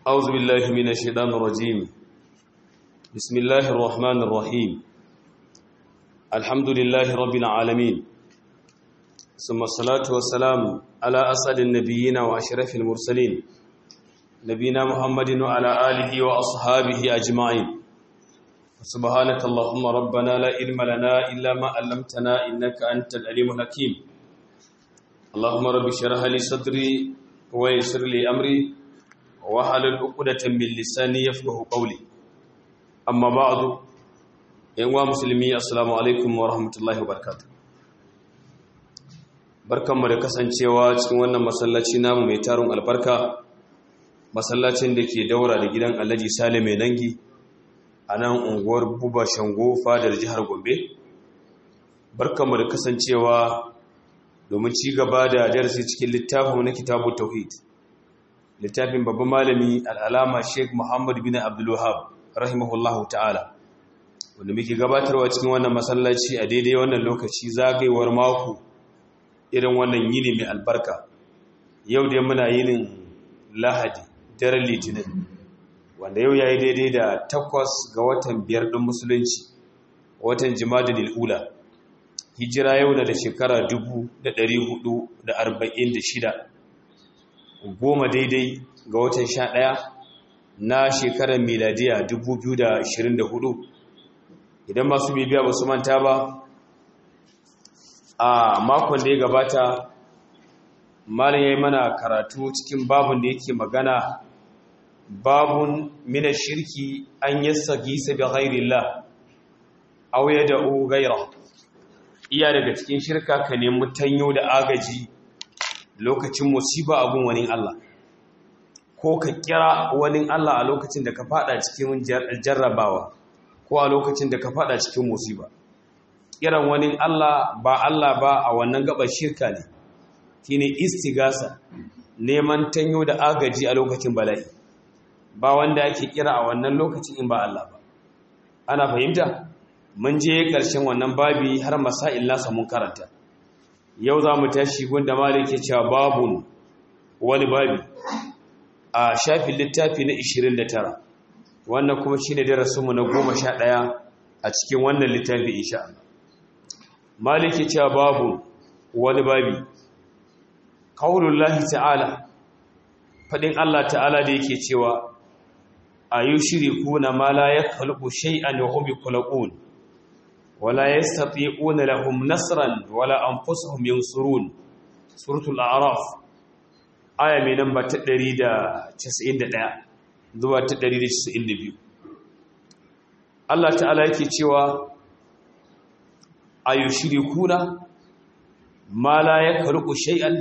أعوذ بالله من الشيطان الرجيم بسم الله الرحمن الرحيم الحمد لله رب العالمين ثم الصلاة والسلام على أسعد النبيين وأشرف المرسلين نبينا محمد وعلى آله وأصحابه أجمعين سبحانك اللهم ربنا لا علم لنا إلا ما علمتنا إنك أنت العليم الحكيم اللهم رب اشرح لي صدري ويسر لي أمري wahalar ukudatan min lisani yafqahu qawli amma ba'du yan wa musulmi assalamu alaikum wa rahmatullahi wa barakatuh barkanmu da kasancewa cikin wannan masallaci namu mai tarun albarka masallacin da ke daura da gidan Alhaji Sale mai dangi a nan unguwar Buba Shango fadar jihar Gombe barkanmu da kasancewa domin ci gaba da darasi cikin littafin na kitabu tauhid littafin babban malami al'alama sheik muhammad bin abdullahab rahimahullahu ta'ala wanda muke gabatarwa cikin wannan masallaci a daidai wannan lokaci zagayewar mako irin wannan yini mai albarka yau dai muna yinin lahadi daren litinin wanda yau ya yi daidai da takwas ga watan biyar ɗin musulunci watan jimadin il'ula hijira yau na da shekara 446 goma daidai ga watan sha ɗaya na shekarar miladiya 2024 idan masu bibiya ba su manta ba a makon da ya gabata malin ya yi mana karatu cikin babun da yake magana babun mina shirki an yassa gisa bi ghairillah aw yad'u ghayra iya daga cikin shirka ka nemi tanyo da agaji lokacin musiba abun wani Allah ko ka kira wani Allah a lokacin da ka fada cikin jarrabawa ko a lokacin da ka fada cikin musiba kiran wani Allah ba Allah ba a wannan gabar shirka ne shine istigasa neman tanyo da agaji a lokacin bala'i ba wanda ake kira a wannan lokacin in ba Allah ba ana fahimta mun je ƙarshen wannan babi har masail nasa mun karanta yau za mu tashi gunda malik ya cewa babun wani babi a shafin littafi na 29 wannan kuma shi ne darasinmu na 11 a cikin wannan littafi insha Allah malik ya cewa babun wani babi kaulullahi ta'ala fadin Allah ta'ala da yake cewa ayushriku ma la yakhluqu shay'an wa hum yakhluqun ولا يستطيعون لهم نصرا ولا انفسهم ينصرون سوره الاعراف aya mai namba ta 191 zuwa ta 192 Allah ta'ala yake cewa ayushirikuna ma la yakhluqu shay'an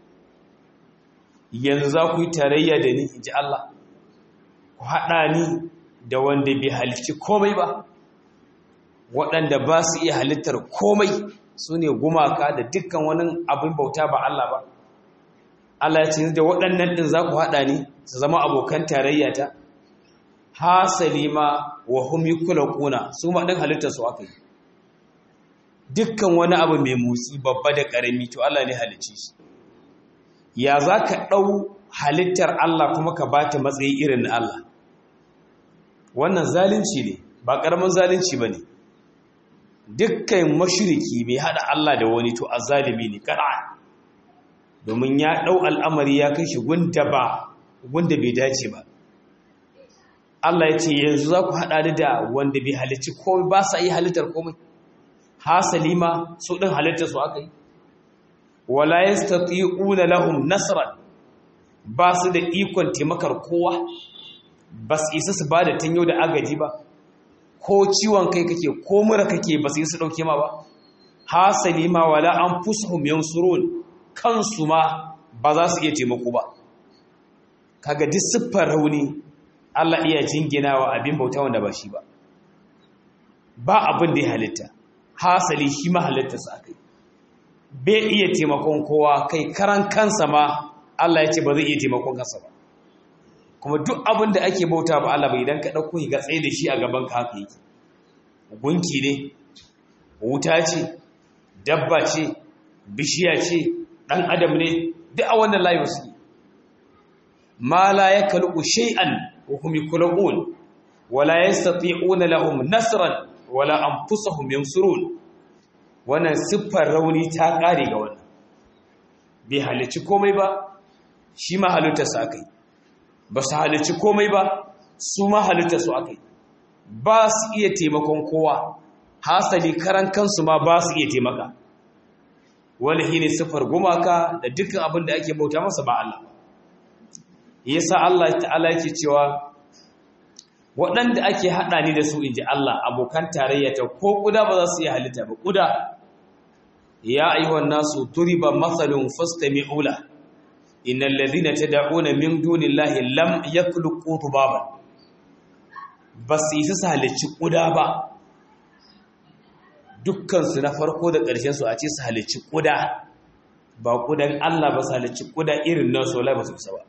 yanzu za ku yi tarayya da ni inji Allah ku hada ni da wanda bai halicci komai ba waɗanda ba su iya halittar komai su ne gumaka da dukkan wani abin bauta ba Allah ba Allah ya ce da waɗannan ɗin za ku haɗa ni su zama abokan tarayya ta hasali ma wa hum yukulquna su ma ɗin halittar su aka yi dukkan wani abu mai motsi babba da ƙarami to Allah ne halicci shi ya za ka ɗau halittar Allah kuma ka ba ta matsayi irin na Allah wannan zalunci ne ba ƙaramin zalunci ba ne dukkan mashiriki mai hada Allah da wani to azalimi ne kada domin ya dau al'amari ya kai shi gunda ba gunda bai dace ba Allah ya ce yanzu za ku hada da wanda bai halicci komai ba sa yi halittar komai hasali ma su din halittar su aka yi wala yastati'una lahum nasran ba su da ikon taimakar kowa ba su isa su ba da tanyo da agaji ba ko ciwon kai kake ko mura kake ba su yi su ɗauke ma ba hasali ma wala an fusuhum yansurun kansu ma ba za su iya taimako ba kaga duk siffar rauni Allah iya jinginawa abin bauta wanda ba shi ba ba abin da ya halitta hasali shi ma halitta sa kai bai iya taimakon kowa kai karan kansa ma Allah ya ce ba zai iya taimakon kansa ba kuma duk abin da ake bauta ba Allah bai idan ka ɗauko ga tsaye da shi a gaban ka haka yake gunki ne wuta ce dabba ce bishiya ce ɗan adam ne duk a wannan layin suke ma la yakhluqu shay'an wa hum yakhluqun wa la yastati'una lahum nasran wa la anfusuhum yansurun wannan siffar rauni ta kare ga wannan bai halici komai ba shi ma halittarsa akai ba su halici komai ba su ma halittarsu akai ba su iya taimakon kowa hasali karan kansu ma ba su iya taimaka wani shi ne siffar gumaka da dukkan abin da ake bauta masa ba Allah yasa Allah ta'ala yake cewa waɗanda ake haɗa ni da su inji Allah abokan tarayya ta ko kuda ba za su iya halitta ba kuda ya ayyuhan nasu turiba mathalun fastami'u la innal ladhina tad'una min dunillahi lam yakhluqu dhubaban bas isa su halicci kuda ba dukkansu na farko da ƙarshen su a ce su halicci ƙuda ba ƙudan Allah ba su halicci ƙuda irin nan sola ba su isa ba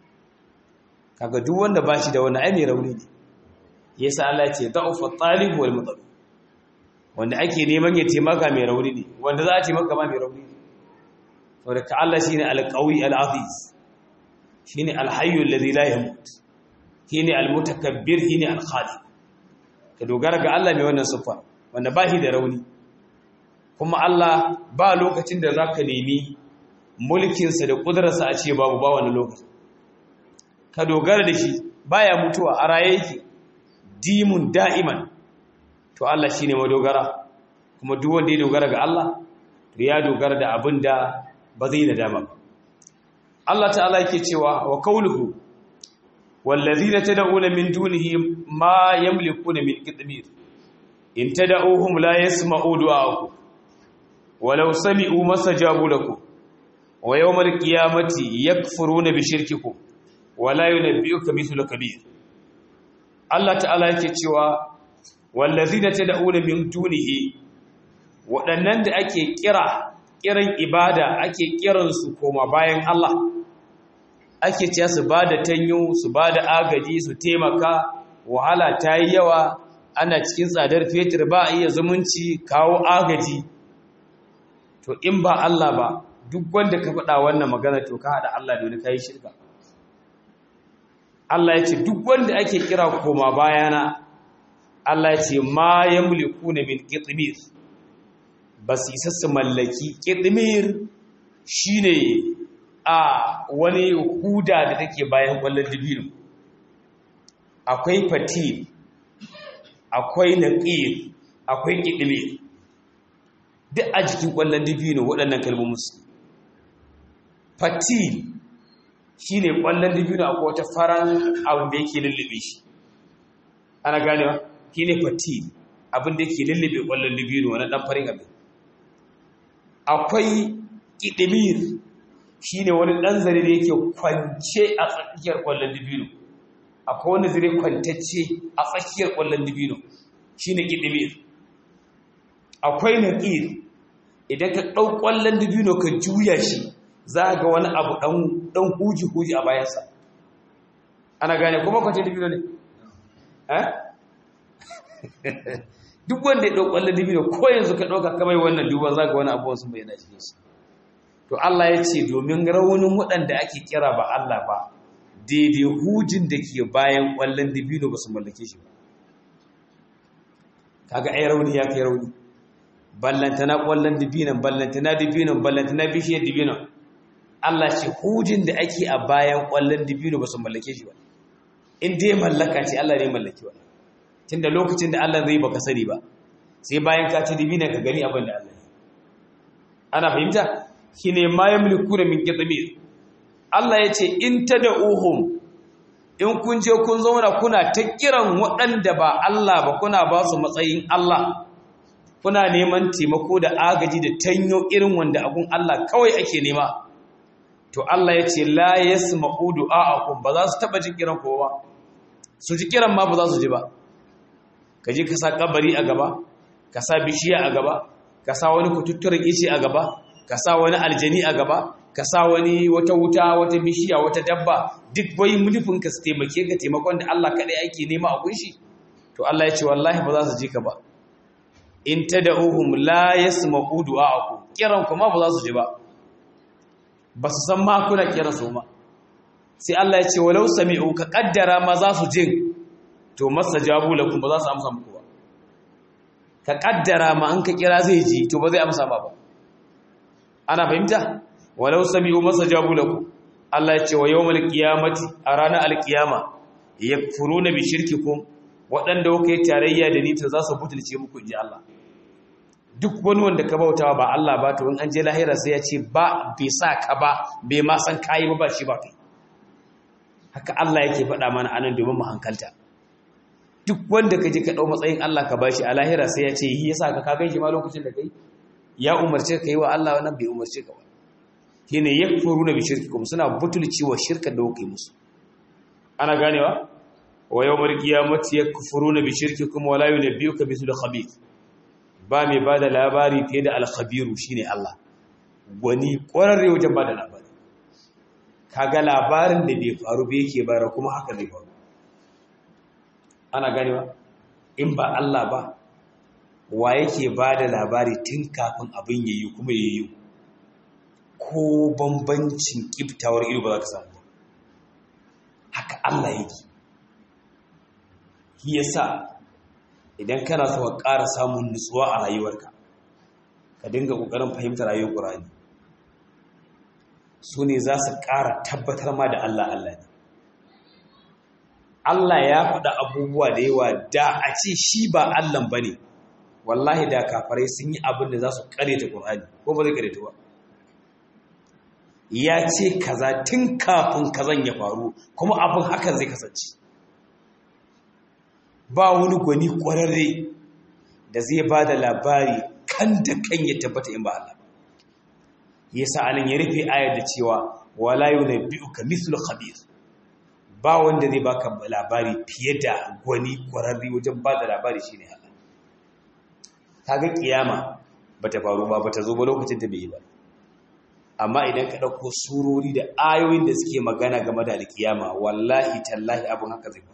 kaga duk wanda ba shi da wani ai mai rauni ne yasa Allah ce da'ufa talib wal mutalib wanda ake neman ya taimaka mai rauni ne wanda za a taimaka ma mai rauni ne saboda ka Allah shine al-qawi al-aziz shine al-hayyu alladhi la yamut shine al-mutakabbir shine al-khaliq ka dogara ga Allah mai wannan sifa wanda ba shi da rauni kuma Allah ba lokacin da za ka nemi mulkinsa da ƙudurarsa a ce babu ba wani lokaci ka dogara da shi baya mutuwa a raye yake dimun da'iman to Allah shi ne madogara kuma duk wanda ya dogara ga Allah to ya dogara da abin da ba zai da dama ba Allah ta'ala yake cewa wa kauluhu wallazina tad'una min dunihi ma yamlikuna min qitmir in tad'uhum la yasma'u du'aakum walau sami'u masajabu lakum wa yawmal qiyamati yakfuruna bi shirkikum wa la yunabbi'uka mithlu kabir Allah ta'ala yake cewa wallazina tad'una min dunihi waɗannan da ake kira kiran ibada ake kiran su koma bayan Allah ake cewa su bada tanyo su bada agaji su taimaka wahala ta yi yawa ana cikin tsadar fetur ba a iya zumunci kawo agaji to in ba Allah ba duk wanda ka faɗa wannan magana to ka haɗa Allah da wani kayi shirka Allah ya ce duk wanda ake kira koma bayana Allah ya ce ma ya mulku na min ƙiɗimir ba su isa su mallaki ƙiɗimir shi ne a wani huda da take bayan ƙwallon dubinu akwai fatil akwai naƙir akwai ƙiɗimir duk a jikin ƙwallon dubino waɗannan kalmomin su fatil shi ne ƙwallon dubino akwai wata faran abin da yake lullube shi ana ganewa shi ne fatil abin da yake lullube ƙwallon dubino wani ɗan farin abin akwai ƙiɗimir shi ne wani ɗan zare da yake kwance a tsakiyar ƙwallon dubino akwai wani zare kwantacce a tsakiyar ƙwallon dubino shi ne ƙiɗimir akwai naƙir idan ka ɗau ƙwallon dubino ka juya shi za ga wani abu ɗan huji-huji a bayansa ana gane kuma kwanci dubino ne? duk wanda ya ɗau ƙwallon dubino ko yanzu ka ɗauka kamar wannan duban za ga wani abuwan sun bayyana cikin su to Allah ya ce domin raunin waɗanda ake kira ba Allah ba daidai hujin da ke bayan ƙwallon dubino ba su mallake shi ba kaga ai rauni ya kai rauni ballantana ƙwallon dibinan ballantana dibinan ballantana bishiyar dibinan Allah ce hujin da ake a bayan ƙwallon dibino ba su mallake shi ba in dai mallaka ce Allah ne mallaki wa tun da lokacin da Allah zai baka sani ba sai bayan ka ci dibinan ka gani abin da Allah ne ana fahimta shi ne ma ya mulku da min kitsamir Allah ya ce in ta da uhum in kun je kun zauna kuna ta kiran waɗanda ba Allah ba kuna ba su matsayin Allah kuna neman taimako da agaji da tanyo irin wanda abun Allah kawai ake nema to Allah ya ce la yasma'u du'a'akum ba za su taba jin kiran kowa su ji kiran ma ba za su ji ba ka je ka sa kabari a gaba ka sa bishiya a gaba ka sa wani kututturen ice a gaba ka sa wani aljani a gaba ka sa wani wata wuta wata bishiya wata dabba duk bai mulfin ka su taimake ka taimakon da Allah kadai ake nema a kunshi to Allah ya ce wallahi ba za su ji ka ba in tad'uhum la yasma'u du'a'akum kiran kuma ba za su ji ba ba su san ma kuna kiran su ma sai Allah ya ce walau sami'u ka kaddara ma za su jin to mastajabu lakum ba za su amsa muku ba ka kaddara ma an ka kira zai ji to ba zai amsa ba ba ana fahimta walau sami'u mastajabu lakum Allah ya ce wa yawmal qiyamati a ranar alqiyama yakfuruna bi shirkikum waɗanda kuka yi tarayya da ni ta za su butulce muku inji Allah duk wani wanda ka bautawa ba Allah ba to in an je lahira sai ya ce ba bai sa ka ba bai ma san kayi ba ba shi ba kai haka Allah yake faɗa mana anan domin mu hankalta duk wanda ka je ka ɗau matsayin Allah ka bashi a lahira sai ya ce yi yasa ka ka ganshi ma lokacin da kai ya umarce ka yi wa Allah wannan bai umarce ka ba shine yakfuruna bi shirkikum suna butulci wa shirka da kuke musu ana ganewa wa yawmal qiyamati yakfuruna bi shirkikum wa la yunabbiuka mithlu khabith ba mai bada labari fiye da al-khabiru shine Allah gwani ƙwararre wajen bada labari kaga labarin da bai faru ba yake bara kuma haka zai faru ana ganewa in ba Allah ba wa yake bada labari tun kafin abin yayi kuma yayi ko bambancin kiftawar ido ba za ka samu ba haka Allah yake shi yasa idan kana so ka ƙara samun nutsuwa a rayuwarka ka dinga ƙoƙarin fahimtar rayuwar Qur'ani su ne za su ƙara tabbatar ma da Allah Allah ne Allah ya faɗa abubuwa da yawa da a ce shi ba Allah ba ne wallahi da kafarai sun yi abin da za su ƙare ta Qur'ani ko ba zai ƙare ta ba ya ce kaza tun kafin kazan ya faru kuma abin hakan zai kasance ba wani gwani kwararre da zai ba da labari kan da kan ya tabbata in ba Allah ya sa anan ya rufe ayar da cewa wala yunabbi'uka mithlu khabir ba wanda zai baka labari fiye da gwani kwararre wajen ba da labari shine Allah kaga kiyama bata faru ba bata zo ba lokacin da bai yi ba amma idan ka ɗauko surori da ayoyin da suke magana game da alkiyama wallahi tallahi abin haka zai faru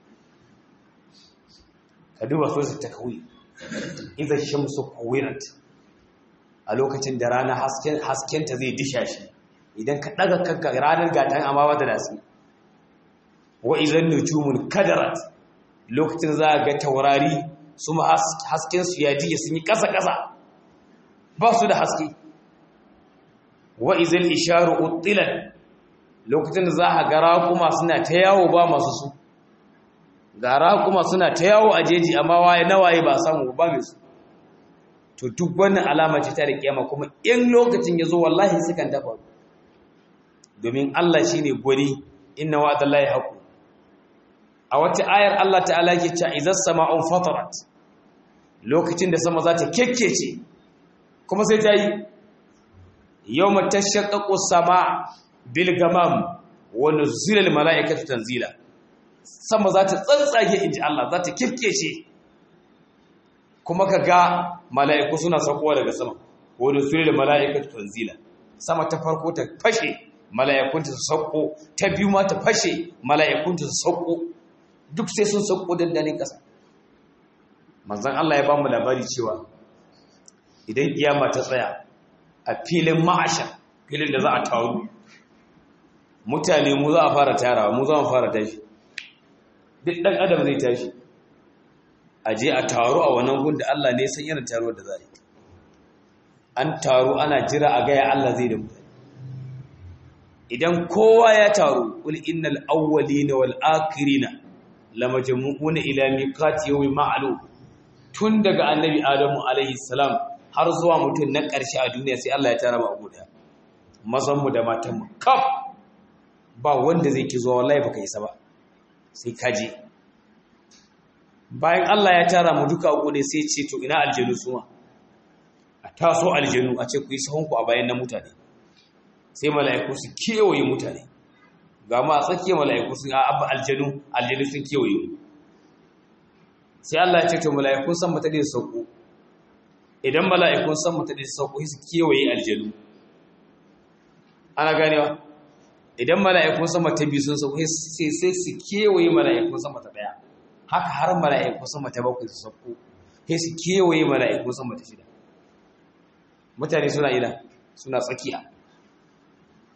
ka duba so ta kawai idan shamsu kuwirat a lokacin da rana haskenta zai disha shi idan ka ɗaga kanka ranar gatan amma wata da su wa idan nujumun kadarat lokacin za a ga taurari su ma haskensu ya jiye sun yi ƙasa-ƙasa ba su da haske wa izil isharu uttilan lokacin da za a gara kuma suna ta yawo ba masu su gara kuma suna ta yawo a jeji amma waye nawaye ba samu ba mai su to duk wannan alama ce ta da kiyama kuma in lokacin ya zo wallahi sukan dafa domin Allah shine gwani inna wa'dallahi haqu a wata ayar Allah ta'ala yake cewa idzas sama'un fatarat lokacin da sama za ta kekkece kuma sai ta yi yau matashaƙaƙo sama bilgamam wani zilal mala'ikatu tanzila sama za ta tsantsage inji Allah za ta kirkece kuma ka ga mala'iku suna saukowa daga sama wani zilal mala'ikatu tanzila sama ta farko ta fashe mala'ikunta su sauko ta biyu ma ta fashe mala'ikunta su sauko duk sai sun sauko dandanin ƙasa manzan Allah ya ba mu labari cewa idan kiyama ta tsaya a filin ma'asha filin da za a taru mutane mu za a fara tarawa mu za mu fara tashi duk ɗan adam zai tashi a je a taru a wannan gun da Allah ne san yana taruwar da za a yi an taru ana jira a gaya Allah zai da mutane idan kowa ya taru kul innal awwalina wal akhirina lamajmu'una ila miqati yawmin ma'lum tun daga annabi adamu alaihi salam har zuwa mutum na ƙarshe a duniya sai Allah ya tara mu abu daya mazanmu da matanmu kaf ba wanda zai ki zuwa wallahi baka isa ba sai kaje bayan Allah ya tara mu duka abu ne sai ce to ina aljanu suma a taso aljanu a ce ku yi sahunku a bayan na mutane sai mala'iku su kewaye mutane ga ma a tsakiyar mala'iku sun abba aljanu aljanu sun kewaye mu sai Allah ya ce to mala'ikun san mata da sauko idan mala'ikun san mata da sauko su kewaye aljanu ana ganewa idan mala'ikun sama ta biyu sun sauko sai sai su kewaye mala'ikun sama ta daya haka har mala'ikun sama ta bakwai su sauko sai su kewaye mala'ikun sama ta shida mutane suna ina suna tsakiya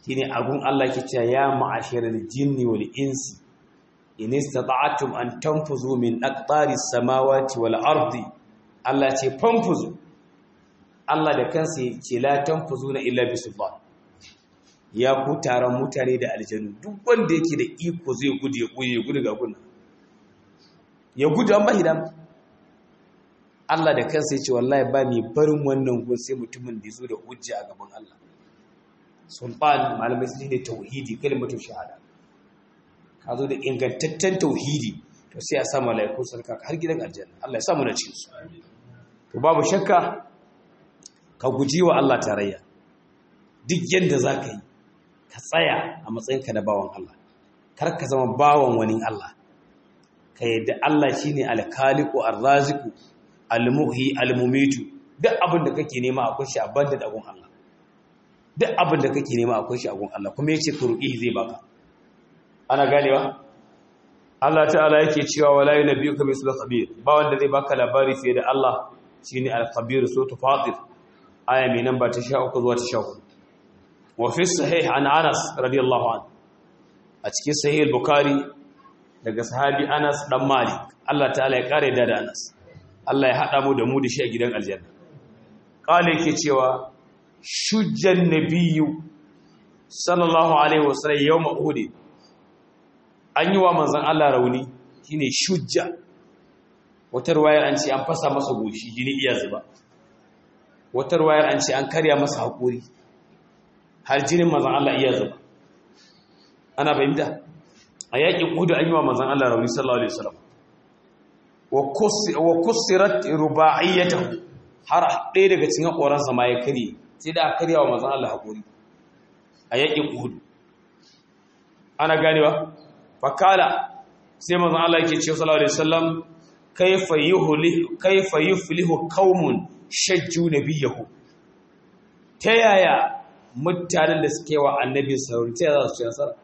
shine agun Allah ke cewa ya ma'ashiral jinni wal insi in istata'tum an tanfuzu min aqtari samawati wal ardi Allah ce fanfuzu Allah da kansa ya ce la tanfuzuna illa bisultan ya ku taron mutane da aljanu duk wanda yake da iko zai gudu ya gudu ya gudu ga gunna ya gudu an bahi dama Allah da kansa ya ce wallahi ba mai barin wannan gun sai mutumin da zo da hujja a gaban Allah sultan malamai su ne tauhidi kalmatu shahada ka zo da ingantaccen tauhidi to sai a sa malaiku sarka har gidan aljanna Allah ya samu na cikin su to babu shakka ka guji wa Allah tarayya duk yanda zaka yi ka tsaya a matsayinka na bawan Allah kar ka zama bawan wani Allah ka yadda Allah shine al-khaliqu ar-raziqu al-muhyi al-mumitu duk abin da kake nema akwai shi a banda da gun Allah duk abin da kake nema akwai shi a gun Allah kuma yace ka ruki zai baka ana ganewa Allah ta'ala yake cewa wala yunabbiuka mislu khabir ba wanda zai baka labari fiye da Allah shine al-khabir suratul fatir aya mai namba ta 13 zuwa ta 14 wa fi sahih an Anas radiyallahu anhu a cikin sahih al-bukhari daga sahabi Anas dan Malik Allah ta'ala ya kare da Anas Allah ya hada mu da mu da shi a gidan aljanna kale yake cewa shujjan nabiyyu sallallahu alaihi wasallam yawm uhud an yi wa manzon Allah rauni shine shujja wata ruwayar an ce an fasa masa goshi jini iya zuba wata ruwayar an ce an karya masa hakuri har jinin manzon Allah iya zuba ana fahimta a yakin uhud an yi wa manzon Allah rauni sallallahu alaihi wasallam wa kusirat ruba'iyyatahu har ɗaya daga cikin haƙoransa ma ya karye sai da karya wa manzon Allah hakuri a yakin uhud ana ganewa fakala sai manzon Allah yake cewa sallallahu alaihi wasallam kayfa yuhli kayfa yuflihu qaumun shajju nabiyahu ta yaya mutanen da suke wa annabi sarauni ta yaya za su ci nasara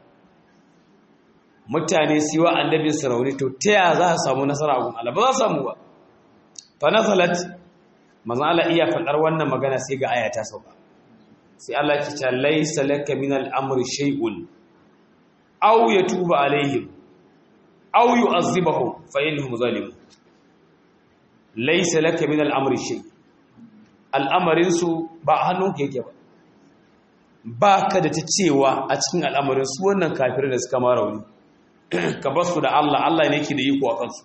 mutane su yi wa annabin sarauni to ta yaya za su samu nasara a gun Allah ba za su samu ba fa nazalat manzon Allah iya faɗar wannan magana sai ga aya ta sauka sai Allah ya ce laysa laka min al-amri shay'un aw yatuba alaihim aw yu'azzibahum fa innahum zalimun laysa laka min al-amri shay al'amarin su ba hannunka yake ba baka da ta cewa a cikin al'amarin su wannan kafirai da suka ma rauni ka basu da Allah Allah ne yake da iko a kansu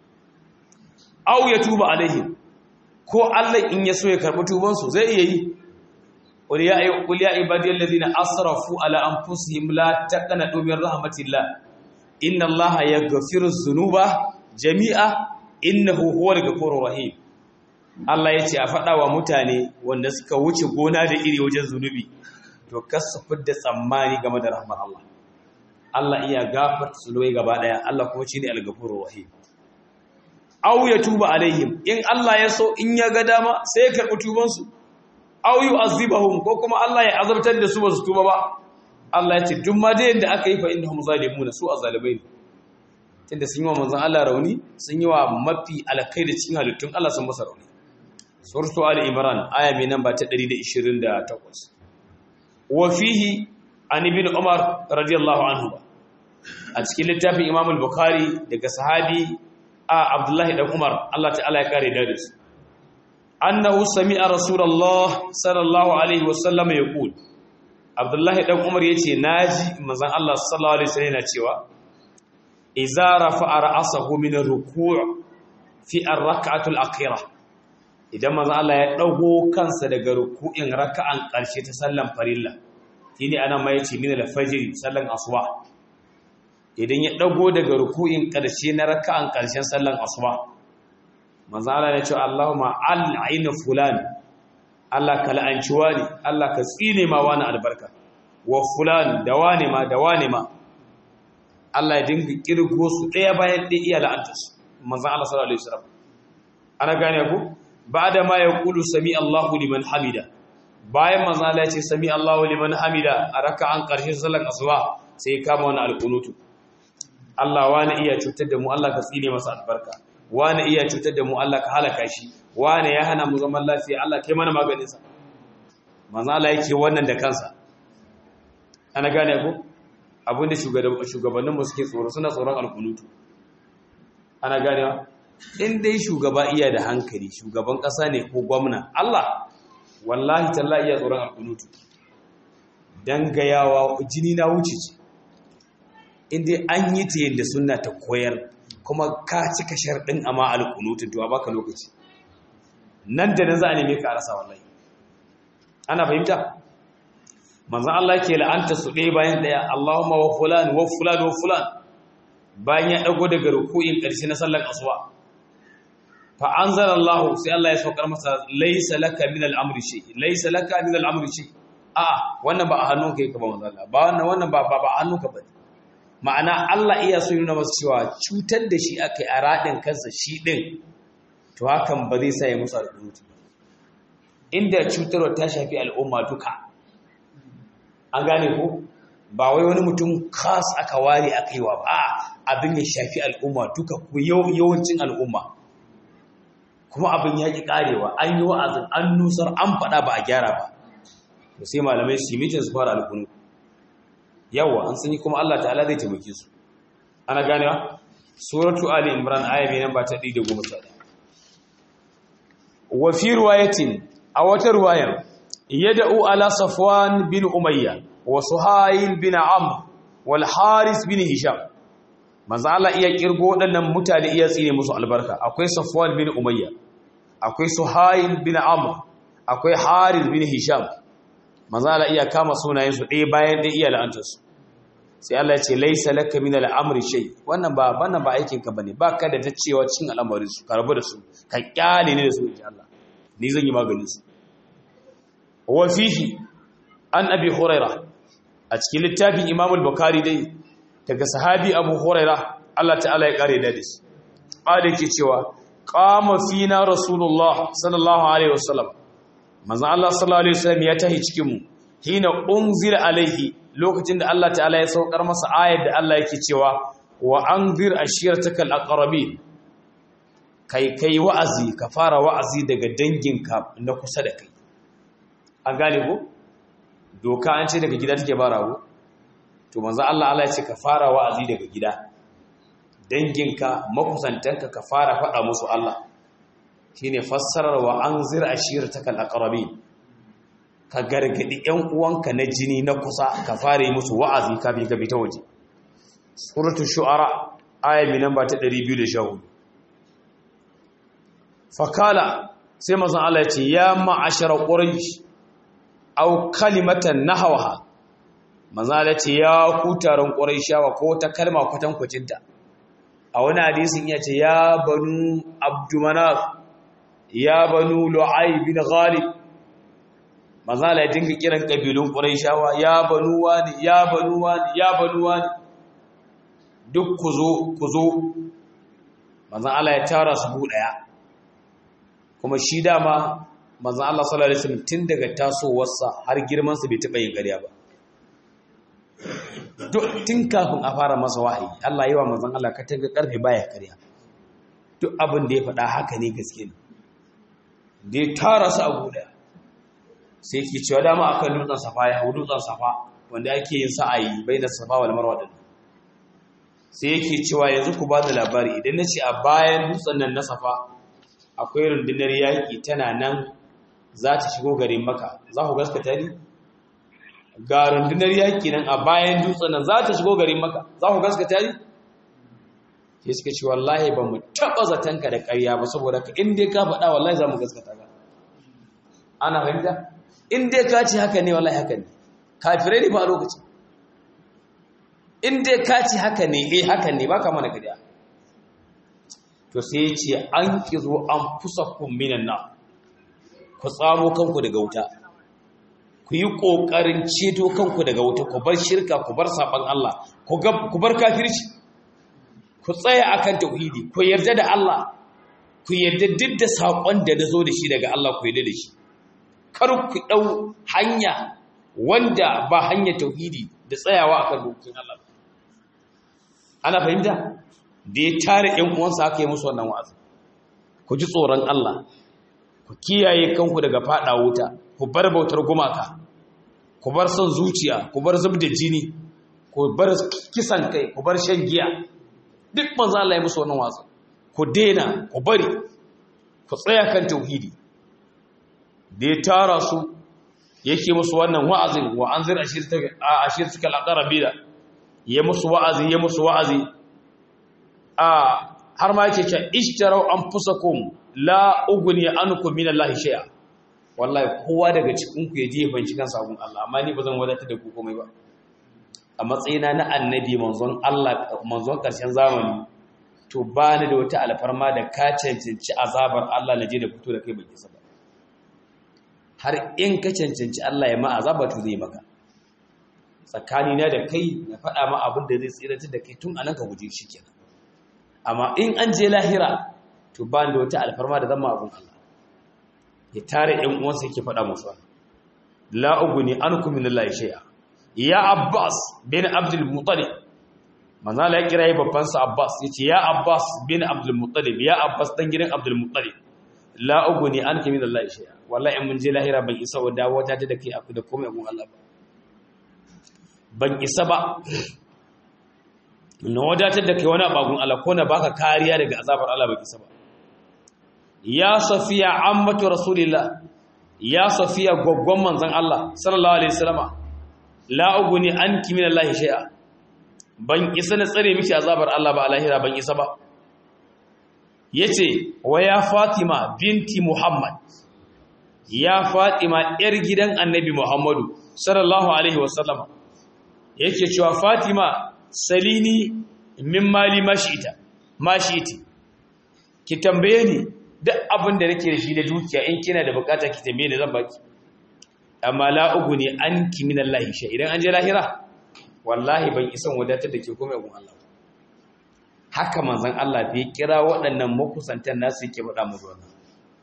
aw yatuba alaihim ko Allah in ya so ya karbi tuban su zai iya yi قل يا قل يا عبادي الذين اسرفوا على انفسهم لا تقنطوا من رحمه الله ان الله يغفر الذنوب جميعا انه هو الغفور الرحيم Allah ya ce a faɗa wa mutane wanda suka wuce gona da iri wajen zunubi to kasu fidda tsammani game da rahmar Allah Allah iya gafarta zunubai gaba ɗaya Allah kuma shine al-ghafurur rahim aw ya tuba alaihim in Allah ya so in ya ga dama sai ya karɓi tubansu aw yu'azibahum ko kuma Allah ya azabtar da su ba su tuba ba Allah ya ce duk ma da yanda aka yi fa innahum zalimun su azalibai ne tunda sun yi wa manzon Allah rauni sun yi wa mafi alkai da cikin halittun Allah sun masa rauni suratu ali imran aya mai namba ta 128 wa fihi an ibn umar radiyallahu anhu a cikin littafin imam al-bukhari daga sahabi a abdullahi dan umar Allah ta'ala ya kare da su annahu sami'a rasulullah sallallahu alaihi wasallam yaqul abdullahi dan umar yace naji manzon Allah sallallahu alaihi wasallam yana cewa idza rafa'a ra'sahu min ar-ruku' fi ar-rak'ati al-akhirah idan manzon Allah ya dago kansa daga ruku'in raka'an karshe ta sallan farilla shine ana mai yace min al-fajr sallan asuba idan ya dago daga ruku'in karshe na raka'an karshen sallan asuba manzo Allah ya ce Allahumma al'in fulan Allah ka la'anci wani Allah ka tsine ma wani albarka wa fulan da wani ma da wani ma Allah ya dinga kirgo su daya bayan ɗaya iya la'anta su manzo Allah sallallahu alaihi wasallam ana gane ku ba'da ma yaqulu sami Allahu liman hamida bayan manzo Allah ya ce sami Allahu liman hamida a raka'an karshen sallar asuba sai kama wani alqunutu Allah wani iya cutar da mu Allah ka tsine masa albarka wane iya cutar da mu Allah ka halaka shi wane ya hana mu zaman lafiya Allah kai mana maganinsa manzo Allah yake wannan da kansa ana gane ko abinda shugabanninmu suke tsoro suna tsoron alkunutu ana ganewa in dai shugaba iya da hankali shugaban ƙasa ne ko gwamna Allah wallahi talla iya tsoron alkunutu dan gayawa jini na wuce ce in dai an yi ta yadda sunna ta koyar kuma ka cika sharɗin amma alkunutu to a baka lokaci nan da nan za a neme ka rasa wallahi ana fahimta manzan Allah ke la'anta su ɗaya bayan ɗaya Allahumma wa fulan wa fulan wa fulan bayan ya ɗago daga ruku'in ƙarshe na sallar asuwa fa anzala Allah sai Allah ya saukar masa laysa laka min al-amri shay laysa laka min al-amri shay a wannan ba a hannunka yake ba manzan Allah ba wannan wannan ba ba a hannunka ba ma'ana Allah iya so nuna masa cewa cutar da shi akai a radin kansa shi din to hakan ba zai sa ya musu alƙunuti inda cutarwa ta shafi al'umma duka an gane ko ba wai wani mutum khas aka ware aka yi wa ba abin ya shafi al'umma duka ku yawancin al'umma kuma abin ya ƙi ƙarewa an yi wa'azin an nusar an faɗa ba a gyara ba to sai malamai su yi mitin su fara alƙunu yawa an sun yi kuma Allah ta'ala zai taimake su ana ganewa suratu ali imran aya mai nan ba ta 111 wa fi riwayatin a wata riwayar yad'u ala safwan bin umayya wa suhail bin amr wal haris bin hisham manzo Allah iya kirgo wadannan mutane iya tsine musu albarka akwai safwan bin umayya akwai suhail bin amr akwai haris bin hisham manzo Allah iya kama sunayen su ɗaya bayan ɗaya iya la'antar su sai Allah ya ce laysa laka min al-amri shay wannan ba wannan ba aikin ka bane baka da ta cewa cikin al'amarin su ka rabu da su ka kyale ne da su insha Allah ni zan yi maganin su wa fihi an abi huraira a cikin littafin imam al-bukhari dai daga sahabi abu huraira Allah ta'ala ya kare da shi qala ke cewa qama fina rasulullah sallallahu alaihi wasallam manzo Allah sallallahu alaihi wasallam ya tahi cikin mu hina unzila alaihi lokacin da Allah ta'ala ya saukar masa ayar da Allah yake cewa wa anzir ashiratakal aqrabin kai kai wa'azi ka fara wa'azi daga danginka na kusa da kai an gane ko doka an ce daga gida take barawo to manzo Allah Allah ya ce ka fara wa'azi daga gida danginka makusantanka ka fara faɗa musu Allah shine fassarar wa anzir ashiratakal aqrabin ka gargadi ƴan uwanka na jini na kusa ka fara yi musu wa'azi kafin ka fita waje suratul shu'ara aya mai namba ta 214 fakala sai manzon Allah ya ce ya ma'ashara quraish aw kalimatan nahwaha manzon Allah ya ce ya ku taron quraishawa ko ta kalma kwatan kwacinta a wani hadisin ya ce ya banu abdumanaf ya banu lu'ay bin ghalib manzon Allah ya dinga kiran kabilun quraishawa ya banu wani ya banu wani ya banu wani duk ku zo ku zo manzon Allah ya tara su bu daya kuma shi dama manzan Allah sallallahu Alaihi wasallam tun daga tasowarsa har girmansa bai taɓa yin ƙarya ba tun kafin a fara masa wahayi Allah yi wa manzan Allah ka tanga ƙarfe baya ƙarya duk abin da ya faɗa haka ne gaske ne da ya tara su a guda sai ke cewa dama akan dutsen safa ya hau dutsen safa wanda ake yin sa'ayi bai da safa wal marwa din sai yake cewa yanzu ku ba da labari idan na ce a bayan dutsen nan na safa akwai rundunar yaƙi tana nan za ta shigo garin maka za ku gaskata ni ga rundunar yaƙi nan a bayan dutsen nan za ta shigo garin maka za ku gaskata ni sai suka ce wallahi ba mu taɓa zatonka da ƙarya ba saboda ka in dai ka faɗa wallahi za mu gaskata ka ana fahimta in dai ka ce haka ne wallahi haka ne kafirai ne ba a lokacin in dai ka ce haka ne eh haka ne ba ka mana ƙarya to sai ce an kizo an fusa minan nan ku tsamo kanku daga wuta ku yi ƙoƙarin ceto kanku daga wuta ku bar shirka ku bar saɓan Allah ku bar kafirci ku tsaya akan tauhidi ku yarda da Allah ku yarda duk da saƙon da na zo da shi daga Allah ku yarda da shi kar ku ɗau hanya wanda ba hanya tauhidi da tsayawa akan dokokin Allah ana fahimta da ya tare ‘yan uwansa aka yi musu wannan wa'azi ku ji tsoron Allah ku kiyaye kanku daga faɗa wuta ku bar bautar gumaka ku bar son zuciya ku bar zub da jini ku bar kisan kai ku bar shan giya duk manzo Allah ya musu wannan wasu ku daina ku bari ku tsaya kan tauhidi da ya tara su yake musu wannan wa'azin wa anzir ashirtuka al-aqrabina ya musu wa'azi ya musu wa'azi a har ma yake cewa ishtarau anfusakum la ugni ankum min Allah shay'a wallahi kowa daga cikin ku yaje banci kan sabon Allah amma ni bazan wadata da ku komai ba a matsayina na annabi manzon Allah manzon karshen zamani to ba ni da wata alfarma da ka cancanci azabar Allah na je da fito da kai baki saba har in ka cancanci Allah ya ma azaba to zai maka tsakani na da kai na faɗa ma abin da zai tsirata da kai tun anan ka guje shi kenan amma in an je lahira to ba ni da wata alfarma da zama abun Allah ya tare ɗan uwansa yake faɗa musu la uguni ankum min Allah shay'a ya Abbas bin Abdul Muttalib manzo Allah ya kira yi babban sa Abbas yace ya Abbas bin Abdul Muttalib ya Abbas dan gidan Abdul Muttalib la uguni ankum min Allah shay'a wallahi in mun je lahira ban isa wa dawo ta da kai aku da komai abun Allah ba ban isa ba na wadatar da kai wani abagun Allah ko na baka kariya daga azabar Allah ban isa ba ya safiya ammatu rasulillah ya safiya gwaggwan manzon Allah sallallahu alaihi wasallama la uguni anki min Allah shay'a ban isa na tsare miki azabar Allah ba alahira ban isa ba yace wa ya fatima binti muhammad ya fatima yar gidan annabi muhammadu sallallahu alaihi wasallama yake cewa fatima salini min mali mashita mashiti ki tambaye ni duk abin da nake da shi da dukiya in kina da bukata ki tambaye ni zan baki amma la uguni anki min Allah shay idan an je lahira wallahi ban isan wadatar da ke komai gun Allah haka manzon Allah bai kira waɗannan makusantan nasu yake faɗa musu wannan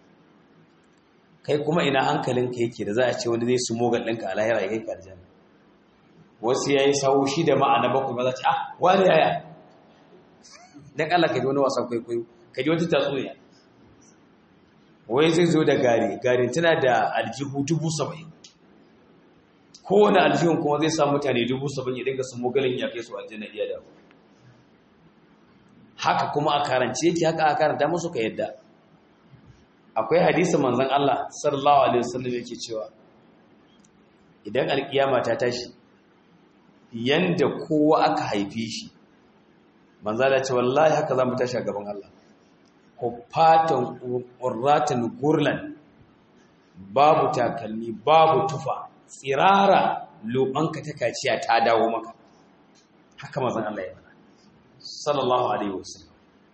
kai kuma ina hankalinka yake da za a ce wani zai su mogal ɗinka a lahira ya kai ka aljanna wasu yayi sawo shi da ma'ana bakwai ba za ce ah wani yaya dan Allah ka ji wani wasan kwaikwayo ka ji wata tatsuniya wai zai zo da gari gari tana da aljihu dubu saba'in kowane aljihun kuma zai sa mutane dubu saba'in ya dinga su mogalin ya kai su aljanna iya da haka kuma a karance yake haka a karanta musu ka yadda akwai hadisi manzon Allah sallallahu alaihi wasallam yake cewa idan alkiyama ta tashi yanda kowa aka haife shi manzo da ce wallahi haka zamu tashi a gaban Allah ko fatan urratan gurlan babu takalmi babu tufa tsirara lobanka ta kaciya ta dawo maka haka manzon Allah ya faɗa sallallahu alaihi wasallam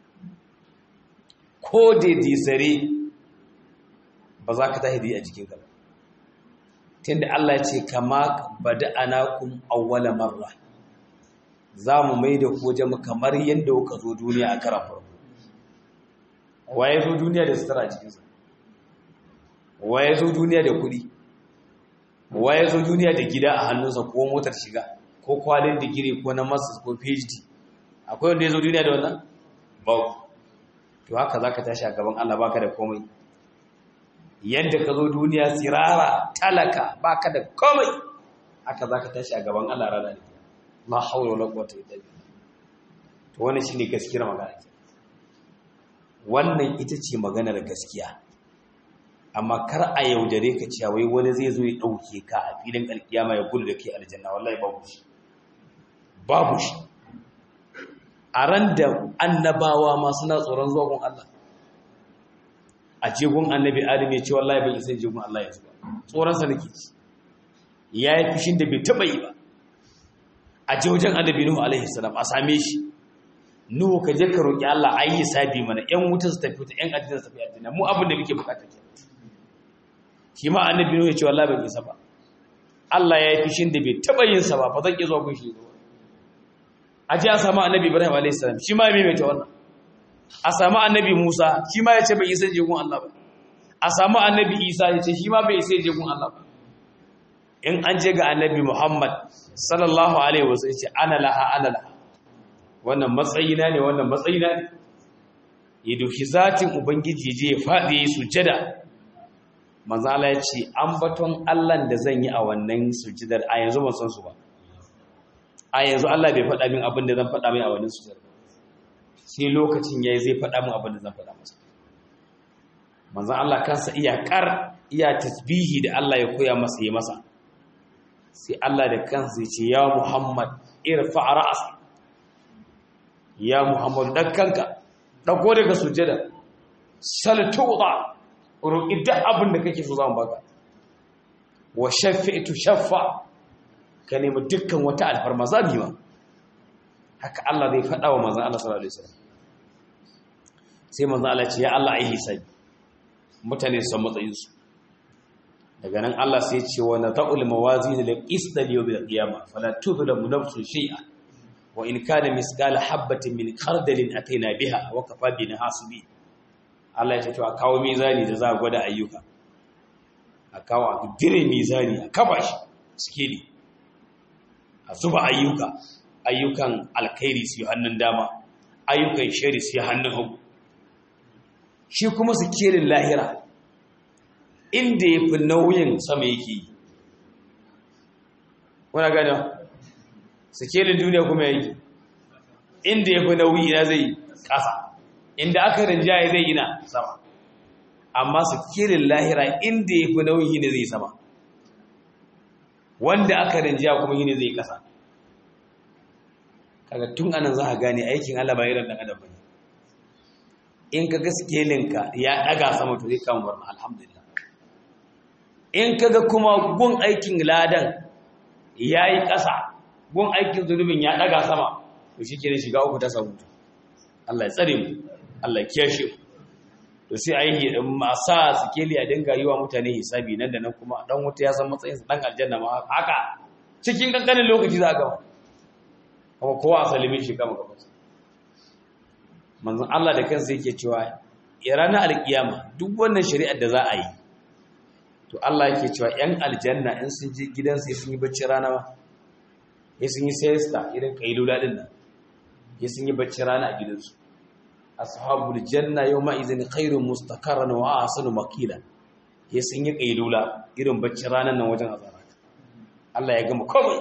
ko da disare ba za ka tahi a jikinka ba tunda Allah ya ce kama bada'anakum awwala marra za mu mai da ku jama kamar yadda kuka zo duniya a karan farko waye zo duniya da sutura cikinsa waye zo duniya da kuɗi waye zo duniya da gida a hannunsa ko motar shiga ko kwalin digiri ko na masters ko phd akwai wanda ya zo duniya da wannan ba to haka za ka tashi a gaban Allah baka da komai yadda ka zo duniya tsirara talaka baka da komai haka za ka tashi a gaban Allah rana da la haula wala quwwata illa billah to wannan shine gaskiyar magana wannan ita ce maganar gaskiya amma kar a yaudare ka cewa wai wani zai zo ya dauke ka a filin alkiyama ya gudu da kai aljanna wallahi babu shi babu shi a ran da annabawa ma suna tsoron zuwa gun Allah a jegun annabi adam ya ce wallahi bai isa jegun Allah ya zuwa tsoron sa nake ci yayi fishin da bai taba yi ba a je wajen annabi nuhu alaihi salam a same shi nuhu ka je ka roki Allah ayi sabi mana ƴan wuta su tafi ta ƴan aljanna su tafi aljanna mu abin da muke bukata ke shi ma annabi nuhu ya ce wallahi bai isa ba Allah ya yi fishin da bai taba yin sa ba ba zan iya zuwa gun shi ba a je a samu annabi ibrahim alaihi salam shi ma ya maimaita wannan a samu annabi musa shi ma ya ce bai isa je gun Allah ba a samu annabi isa ya ce shi ma bai isa je gun Allah ba in an je ga annabi Muhammad sallallahu alaihi wasu ya ce ana laha ana laha wannan matsayina ne wannan matsayina ne ya doki zatin ubangiji je ya faɗi ya yi sujada manzo Allah ya ce ambaton Allah da zan yi a wannan sujudar a yanzu ban san su ba a yanzu Allah bai faɗa min abin da zan faɗa mai a wannan sujudar sai lokacin yayi zai faɗa min abin da zan faɗa masa manzo Allah kansa iya kar iya tasbihi da Allah ya koya masa yi masa sai Allah da kansa ya ce ya Muhammad irfa ra'as ya Muhammad dan kanka dauko daga sujada sal tuda roki duk abin da kake so zan baka wa shafi'tu shaffa ka nemi dukkan wata alfarma zabi ma haka Allah zai faɗa wa manzon Allah sallallahu alaihi wasallam sai manzon Allah ce ya Allah ai hisabi mutane su san matsayinsu daga nan Allah sai ce wa nata'ul mawazin lil qist al yawm al qiyamah fala tudlamu nafsun shay'a wa in kana misqala habatin min khardalin ataina biha wa kafa bina hasibi Allah ya ce to a kawo mizani da za a gwada ayyuka a kawo a dire mizani a kafa shi sikeli a zuba ayyuka ayyukan alkhairi su yi hannun dama ayyukan shari su yi hannun hagu shi kuma sikelin lahira inda ya fi nauyin sama yake yi wana gani sikelin duniya kuma yake inda ya fi nauyi ina zai ƙasa inda aka rinjaye zai ina sama amma sikelin lahira inda ya fi nauyi ne zai sama wanda aka rinjaya kuma yi ne zai ƙasa kaga tun anan za a gane aikin Allah ba irin ɗan adam ba in ka ga sikelinka ya ɗaga sama to zai kama barna alhamdulillah in ka ga kuma gun aikin ladan ya yi ƙasa gun aikin zunubin ya ɗaga sama to shi ke shiga uku ta samu Allah ya tsare mu Allah ya kiyashe mu to sai a yi masa sikeli a dinga yi wa mutane hisabi nan da nan kuma dan wuta ya san matsayinsa dan aljanna ma haka cikin kankanin lokaci za a gama kuma kowa a salimin shi gama gaba manzon Allah da kansa yake cewa ya ranar alkiyama duk wannan shari'ar da za a yi to Allah yake cewa yan aljanna in sun je gidansu ya sun yi bacci rana ma ya sun yi siesta irin kailula din nan ya sun yi bacci rana a gidansu ashabul janna yawma idhin khairun mustaqarran wa ahsanu maqila ya sun yi kailula irin bacci ranan nan wajen azara Allah ya gama komai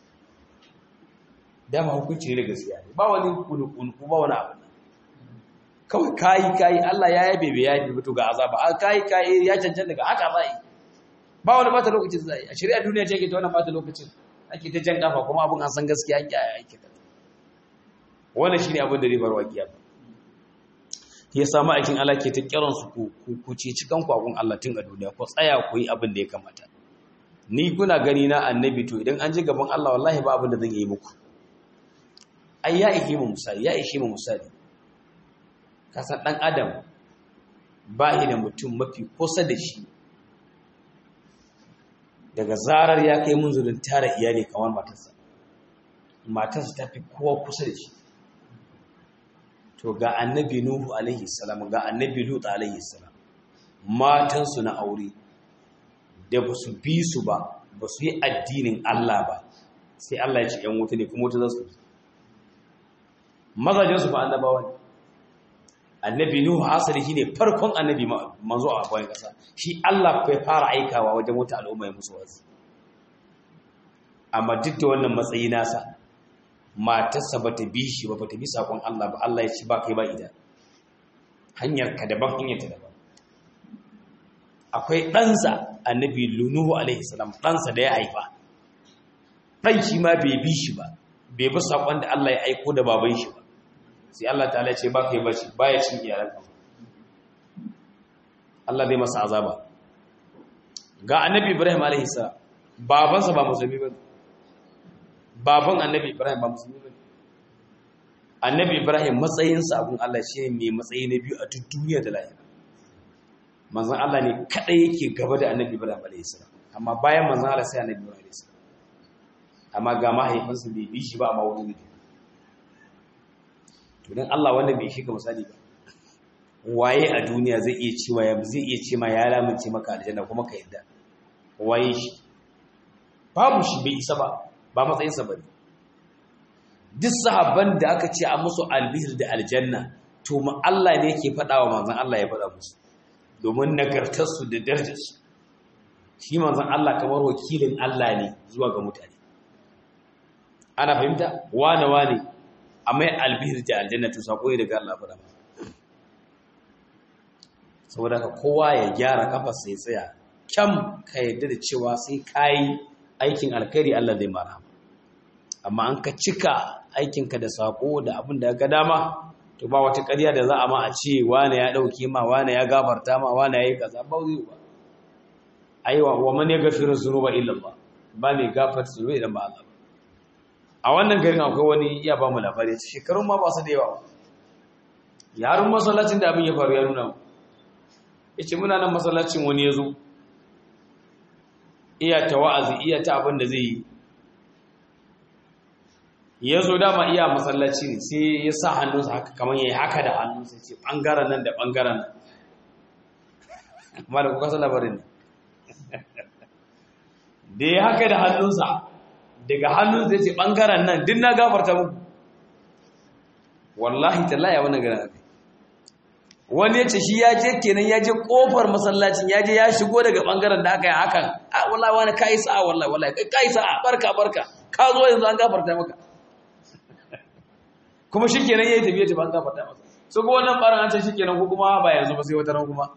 dama hukunci ne da gaskiya ba wani kunu ba wani abu kawai kayi kayi Allah ya yabe bai yabe mutu ga azaba a kayi kayi ya cancanta ga haka zai ba wani bata lokacin zai a shari'a duniya ce ke ta wannan bata lokacin ake ta jan kafa kuma abun an san gaskiya an kiyaye ake ta wannan shine abin da ribar waqiya ya samu aikin Allah ke ta kiran su ku ku ce cikan kwagun Allah tun a duniya ko tsaya ku yi abin da ya kamata ni kuna gani na annabi to idan an ji gaban Allah wallahi ba abin da zan yi muku ai ya ihe mu misali ya ishe mu misali kasan ɗan adam ba shi da mutum mafi kusa da shi daga zarar ya kai munzulin tara iyali kamar matarsa matarsa ta fi kowa kusa da shi to ga annabi nuhu alaihi salam ga annabi lut alaihi salam matansu na aure da ba su bi su ba ba su yi addinin Allah ba sai Allah ya ce ‘yan wuta ne kuma wuta za su mazajensu ba annabawa ne annabi nuhu asali shine farkon annabi manzo a bayan kasa shi Allah bai fara aikawa wajen wata al'umma ya musu wasu amma duk da wannan matsayi nasa matarsa bata bi shi ba bata bi sakon Allah ba Allah ya ci ba kai ba ida hanyar ka daban hanyar ta daban akwai ɗansa annabi nuhu alaihi salam ɗansa da ya haifa ɗan shi ma bai bi shi ba bai bi sakon da Allah ya aiko da baban shi ba sai Allah ta ce ba ka yi bace ba ya cin iyalanka Allah zai masa azaba ga annabi Ibrahim alaihi salam babansa ba musulmi ba baban annabi Ibrahim ba musulmi ba annabi Ibrahim matsayinsa abun Allah shi ne mai matsayi na biyu a duk duniya da lahira manzon Allah ne kadai yake gaba da annabi Ibrahim alaihi salam amma bayan manzon Allah sai annabi Ibrahim alaihi salam amma ga mahaifinsa bai bi shi ba amma wani ne to dan Allah wanda bai shiga misali ba waye a duniya zai iya cewa ya zai iya ce ma ya lamunce maka aljanna kuma ka yadda waye shi babu shi bai isa ba ba matsayin sa bane duk sahabban da aka ce a musu albihir da aljanna to mu Allah ne yake faɗa wa manzon Allah ya faɗa musu domin nagartar su da darajar su shi manzon Allah kamar wakilin Allah ne zuwa ga mutane ana fahimta wane wane amma albihir da aljannatu sako ne daga Allah fara saboda ka kowa ya gyara kafar sai tsaya kyam ka yadda da cewa sai kayi aikin alkhairi Allah zai mara amma an ka cika aikinka da sako da abin da ga dama to ba wata ƙarya da za a ma a ce wane ya ɗauke ma wane ya gafarta ma wane ya yi kaza ba zai ba aiwa wa man ya gafiru zunuba illa Allah ba ne gafarta zunuba idan ba Allah ba a wannan garin akwai wani iya ba mu labari ta shekarun ma ba su da yawa yarin masallacin da abin ya faru ya nuna mu ya ce muna nan masallacin wani ya zo iya ta wa'azi iya ta abin da zai yi ya zo dama iya masallaci ne sai ya sa hannunsa haka kamar ya yi haka da hannunsa ce ɓangaren nan da ɓangaren nan amma da kuka labarin ne da ya haka da hannunsa daga hannunsa ya ce ɓangaren nan din na gafarta muku wallahi tallaya wani gana aka wani ya ce shi ya je kenan ya je kofar masallacin ya je ya shigo daga ɓangaren da aka yi hakan a wallahi wani ka yi sa'a wallahi wallahi ka yi sa'a barka barka ka zo yanzu an gafarta maka kuma shi kenan ya yi tafiye ta ban gafarta masa so ko wannan ɓarin an ce shi kenan ko kuma ba yanzu ba sai wata ran kuma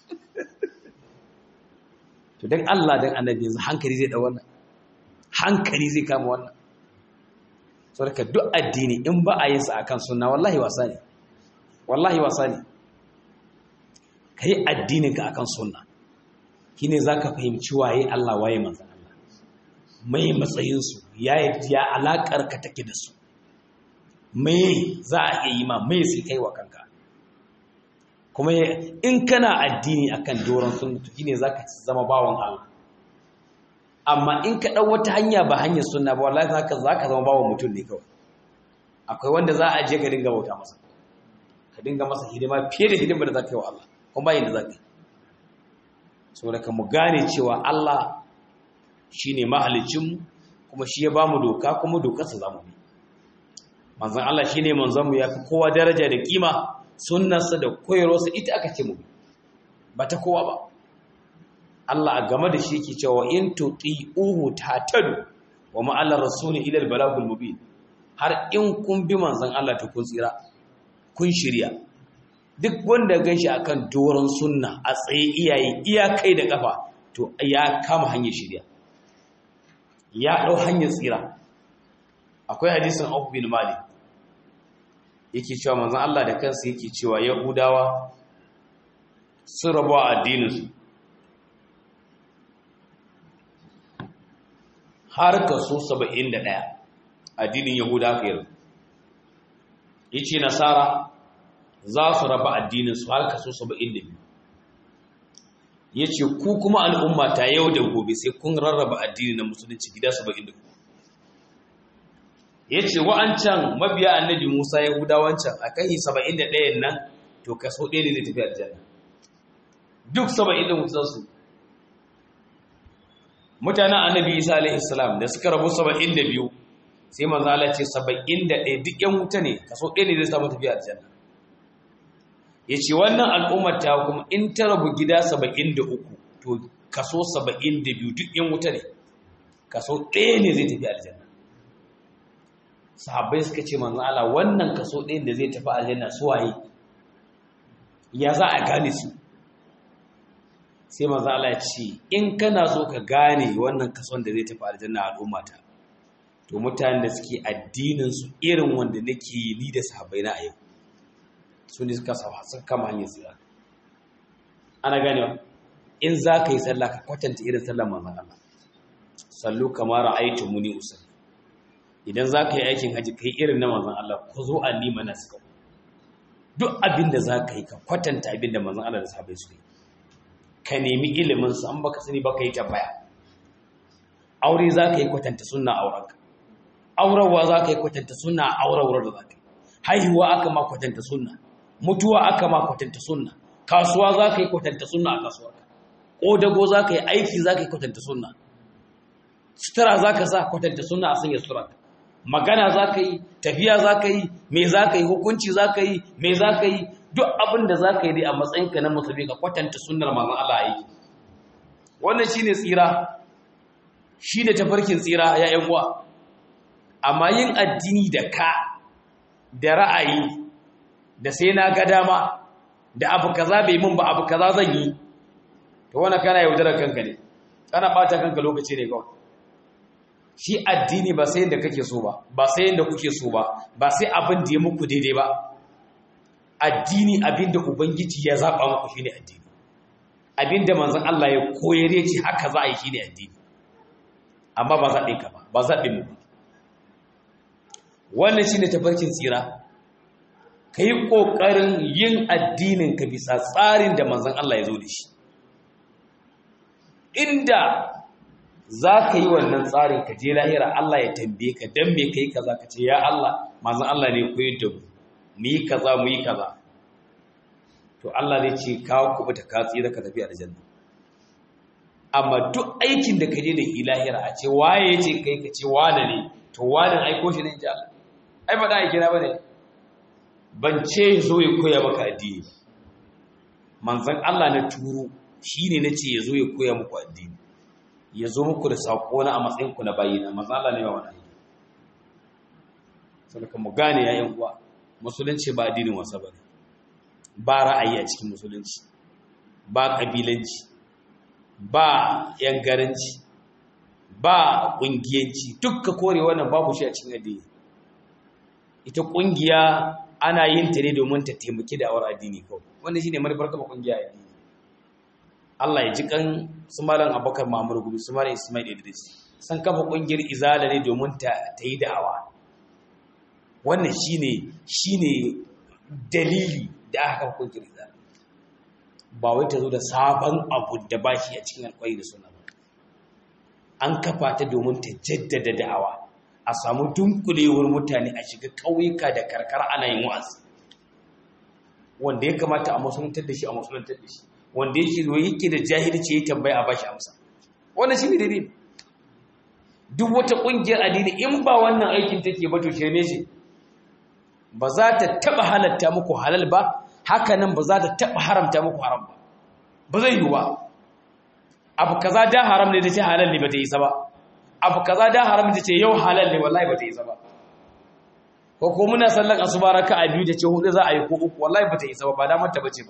to don Allah don annabi yanzu hankali zai da wannan hankali zai kama wannan so daga duk addini in ba a yin sa akan sunna wallahi wasa ne wallahi wasa ne kai addinin ka akan sunna shine zaka fahimci waye Allah waye manzon Allah mai matsayin su ya ya alakar ka take da su mai za a iya yi ma mai sai kai wa kanka kuma in kana addini akan doron sunna to shine zaka zama bawon Allah amma in ka dau wata hanya ba hanyar sunna ba wallahi zaka zaka zama bawon mutum ne kawai akwai wanda za a je ka dinga bauta masa ka dinga masa hidima fiye da hidimar da zaka yi wa Allah kuma bayin da zaka yi saboda ka mu gane cewa Allah shine mahalicin kuma shi ya bamu doka kuma dokarsa zamu bi manzon Allah shine manzon mu yafi kowa daraja da kima sunnarsa da koyarwarsa ita aka ce mu ba ta kowa ba Allah a game da shi yake cewa in tuti'uhu tatadu wa ma ala rasuli ila al-balagul mubin har in kun bi manzon Allah ta kun tsira kun shirya duk wanda ganshi akan doron sunna a tsaye iyaye iyakai da kafa to ya kama hanyar shirya ya dau hanyar tsira akwai hadisin Abu bin Malik yake cewa manzon Allah da kansa yake cewa Yahudawa sun rabu a addininsu har kaso 71 addinin Yahuda ka yarda yace Nasara za su raba addininsu har kaso 72 yace ku kuma al'umma ta yau da gobe sai kun rarraba addinin na musulunci gida 72 ya ce wa'ancan mabiya annabi musa ya guda wancan a kan yi saba'in da ɗayan nan to kaso ɗaya ne zai tafi aljanna duk saba'in da mutansu mutanen annabi isa alaihi salam da suka rabu saba'in da biyu sai manzo Allah ce saba'in da ɗaya duk yan wuta ne kaso ɗaya ne zai samu tafi aljanna ya ce wannan al'ummar ta kuma in ta rabu gida saba'in da uku to kaso saba'in da biyu duk yan wuta ne kaso ɗaya ne zai tafi aljanna sahabbai suka ce manzon Allah wannan kaso ɗayan da zai tafi aljanna su waye ya za a gane su sai manzon Allah ya ce in kana so ka gane wannan kason da zai tafi aljanna al'ummata to mutanen da suke addinin su irin wanda nake yi ni da sahabbai na a yau su ne suka sawa suka kama hanyar tsira ana ganewa in za ka yi sallah ka kwatanta irin sallar manzon Allah sallu kamar ra'aytu muni usalli idan za ka yi aikin haji ka yi irin na manzan Allah ku zo a nima na suka duk abin da za ka yi ka kwatanta abin da manzan Allah da sahabai su yi ka nemi ilimin su an baka sani baka yi tambaya aure za ka yi kwatanta suna aurenka aurarwa za ka yi kwatanta suna aurarwar da za ka yi haihuwa aka ma kwatanta suna mutuwa aka ma kwatanta suna kasuwa za ka yi kwatanta suna a kasuwarka ƙodago za ka yi aiki za ka yi kwatanta suna sutura za ka sa kwatanta suna a sanya sutura magana za ka yi tafiya za ka yi me za ka yi hukunci za ka yi me za ka yi duk abin da za ka yi dai a matsayinka na musulmi ka kwatanta sunnar manzon Allah aiki wannan shine tsira shi da tafarkin tsira ya yan uwa amma yin addini da ka da ra'ayi da sai na ga dama da abu kaza bai mun ba abu kaza zan yi to wannan kana yaudarar kanka ne kana bata kanka lokaci ne kawai shi addini ba sai yadda kake so ba ba sai yadda kuke so ba ba sai abin da ya muku daidai ba addini abin da ubangiji ya zaba muku shine addini abin da manzon Allah ya koyar ya ce haka za a yi shine addini amma ba zaɓe ka ba ba zaɓe mu ba wannan shine tafarkin tsira ka yi ƙoƙarin yin addinin ka bisa tsarin da manzon Allah ya zo da shi inda za ka yi wannan tsarin ka je lahira Allah ya tambaye ka dan me kai kaza ka ce ya Allah manzon Allah ne koyar da mu mu yi kaza mu yi kaza to Allah zai ce ka kubuta ka tsira ka tafi aljanna amma duk aikin da ka je da shi lahira a ce waye ya ce kai ka ce wane ne to wane aiko shi ne ji Allah ai ba da aiki na bane ban ce zo ya koya maka addini ba manzon Allah na turo shine nace ya zo ya koya muku addini ya zo muku da saƙo na a matsayinku na bayina maza Allah ne ba wani aiki sadaka mu gane yayin uwa musulunci ba addinin wasa bane ba ra'ayi a cikin musulunci ba kabilanci ba yangaranci ba kungiyanci dukka kore wannan babu shi a cikin addini ita kungiya ana yin ta ne domin ta taimaki da awar addini kawai wannan shine manufar kafa kungiya addini Allah ya ji kan su malam Abubakar Muhammad Gumi su malam Ismail Idris san kafa kungiyar izala ne domin ta ta yi da'awa wannan shine shine dalili da aka kafa kungiyar izala ba wai ta zo da sabon abu da ba shi a cikin alƙawari da suna ba an kafa ta domin ta jaddada da'awa a samu dunkulewar mutane a shiga ƙauyuka da karkara ana yin wa'azi wanda ya kamata a musuluntar da shi a musuluntar da shi wanda yake zo yake da jahilci ya tambaya a bashi amsa wannan shine dalili duk wata kungiyar addini in ba wannan aikin take ba to shirme shi ba za ta taba halatta muku halal ba haka nan ba za ta taba haramta muku haram ba ba zai yi ba abu kaza da haram ne da ce halal ne ba ta yi sa ba abu kaza da haram ne ce yau halal ne wallahi ba ta yi sa ba ko ko muna sallan asuba raka'a biyu da ce hudu za a yi ko uku wallahi ba ta yi sa ba ba damar ta bace ba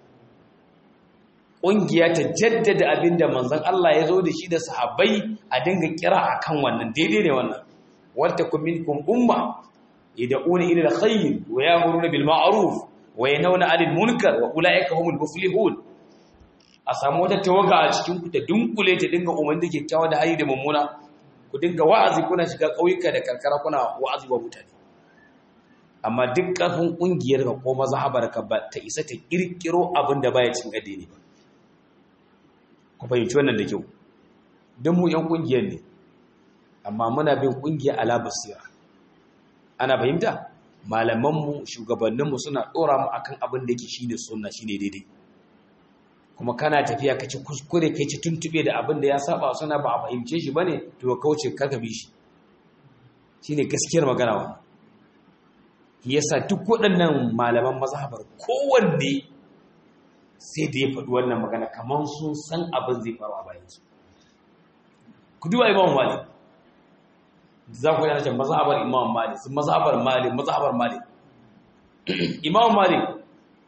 ƙungiya ta jaddada abin da manzon Allah ya zo da shi da sahabbai a dinga kira a kan wannan daidai ne wannan wata minkum umma yad'una ila alkhayr wa ya'muruna bil ma'ruf wa yanhauna 'anil munkar wa ulaika humul muflihun a samu wata tawaga a cikin ku ta dunkule ta dinga umarni da kyakkyawa da hali da mummuna ku dinga wa'azi kuna shiga ƙauyuka da karkara kuna wa'azi wa mutane amma duk ƙarfin ƙungiyar ka ko mazhabar ka ba ta isa ta kirkiro abin da baya cin addini ba ku fahimci wannan da kyau don mu yan ƙungiyar ne amma muna bin ƙungiya ala basira ana fahimta malamanmu shugabanninmu suna ɗora mu akan abin da yake shine sunna shine daidai kuma kana tafiya ka ci kuskure kai ci tuntube da abin da ya saba suna ba a fahimce shi bane to ka kauce ka bi shi shine gaskiyar magana wa yasa duk waɗannan malaman mazhabar kowanne sai da ya faɗi wannan magana kamar sun san abin zai faru a bayansu ku duba imam malik za ku yana ce mazhabar imam malik sun mazhabar malik mazhabar malik imam malik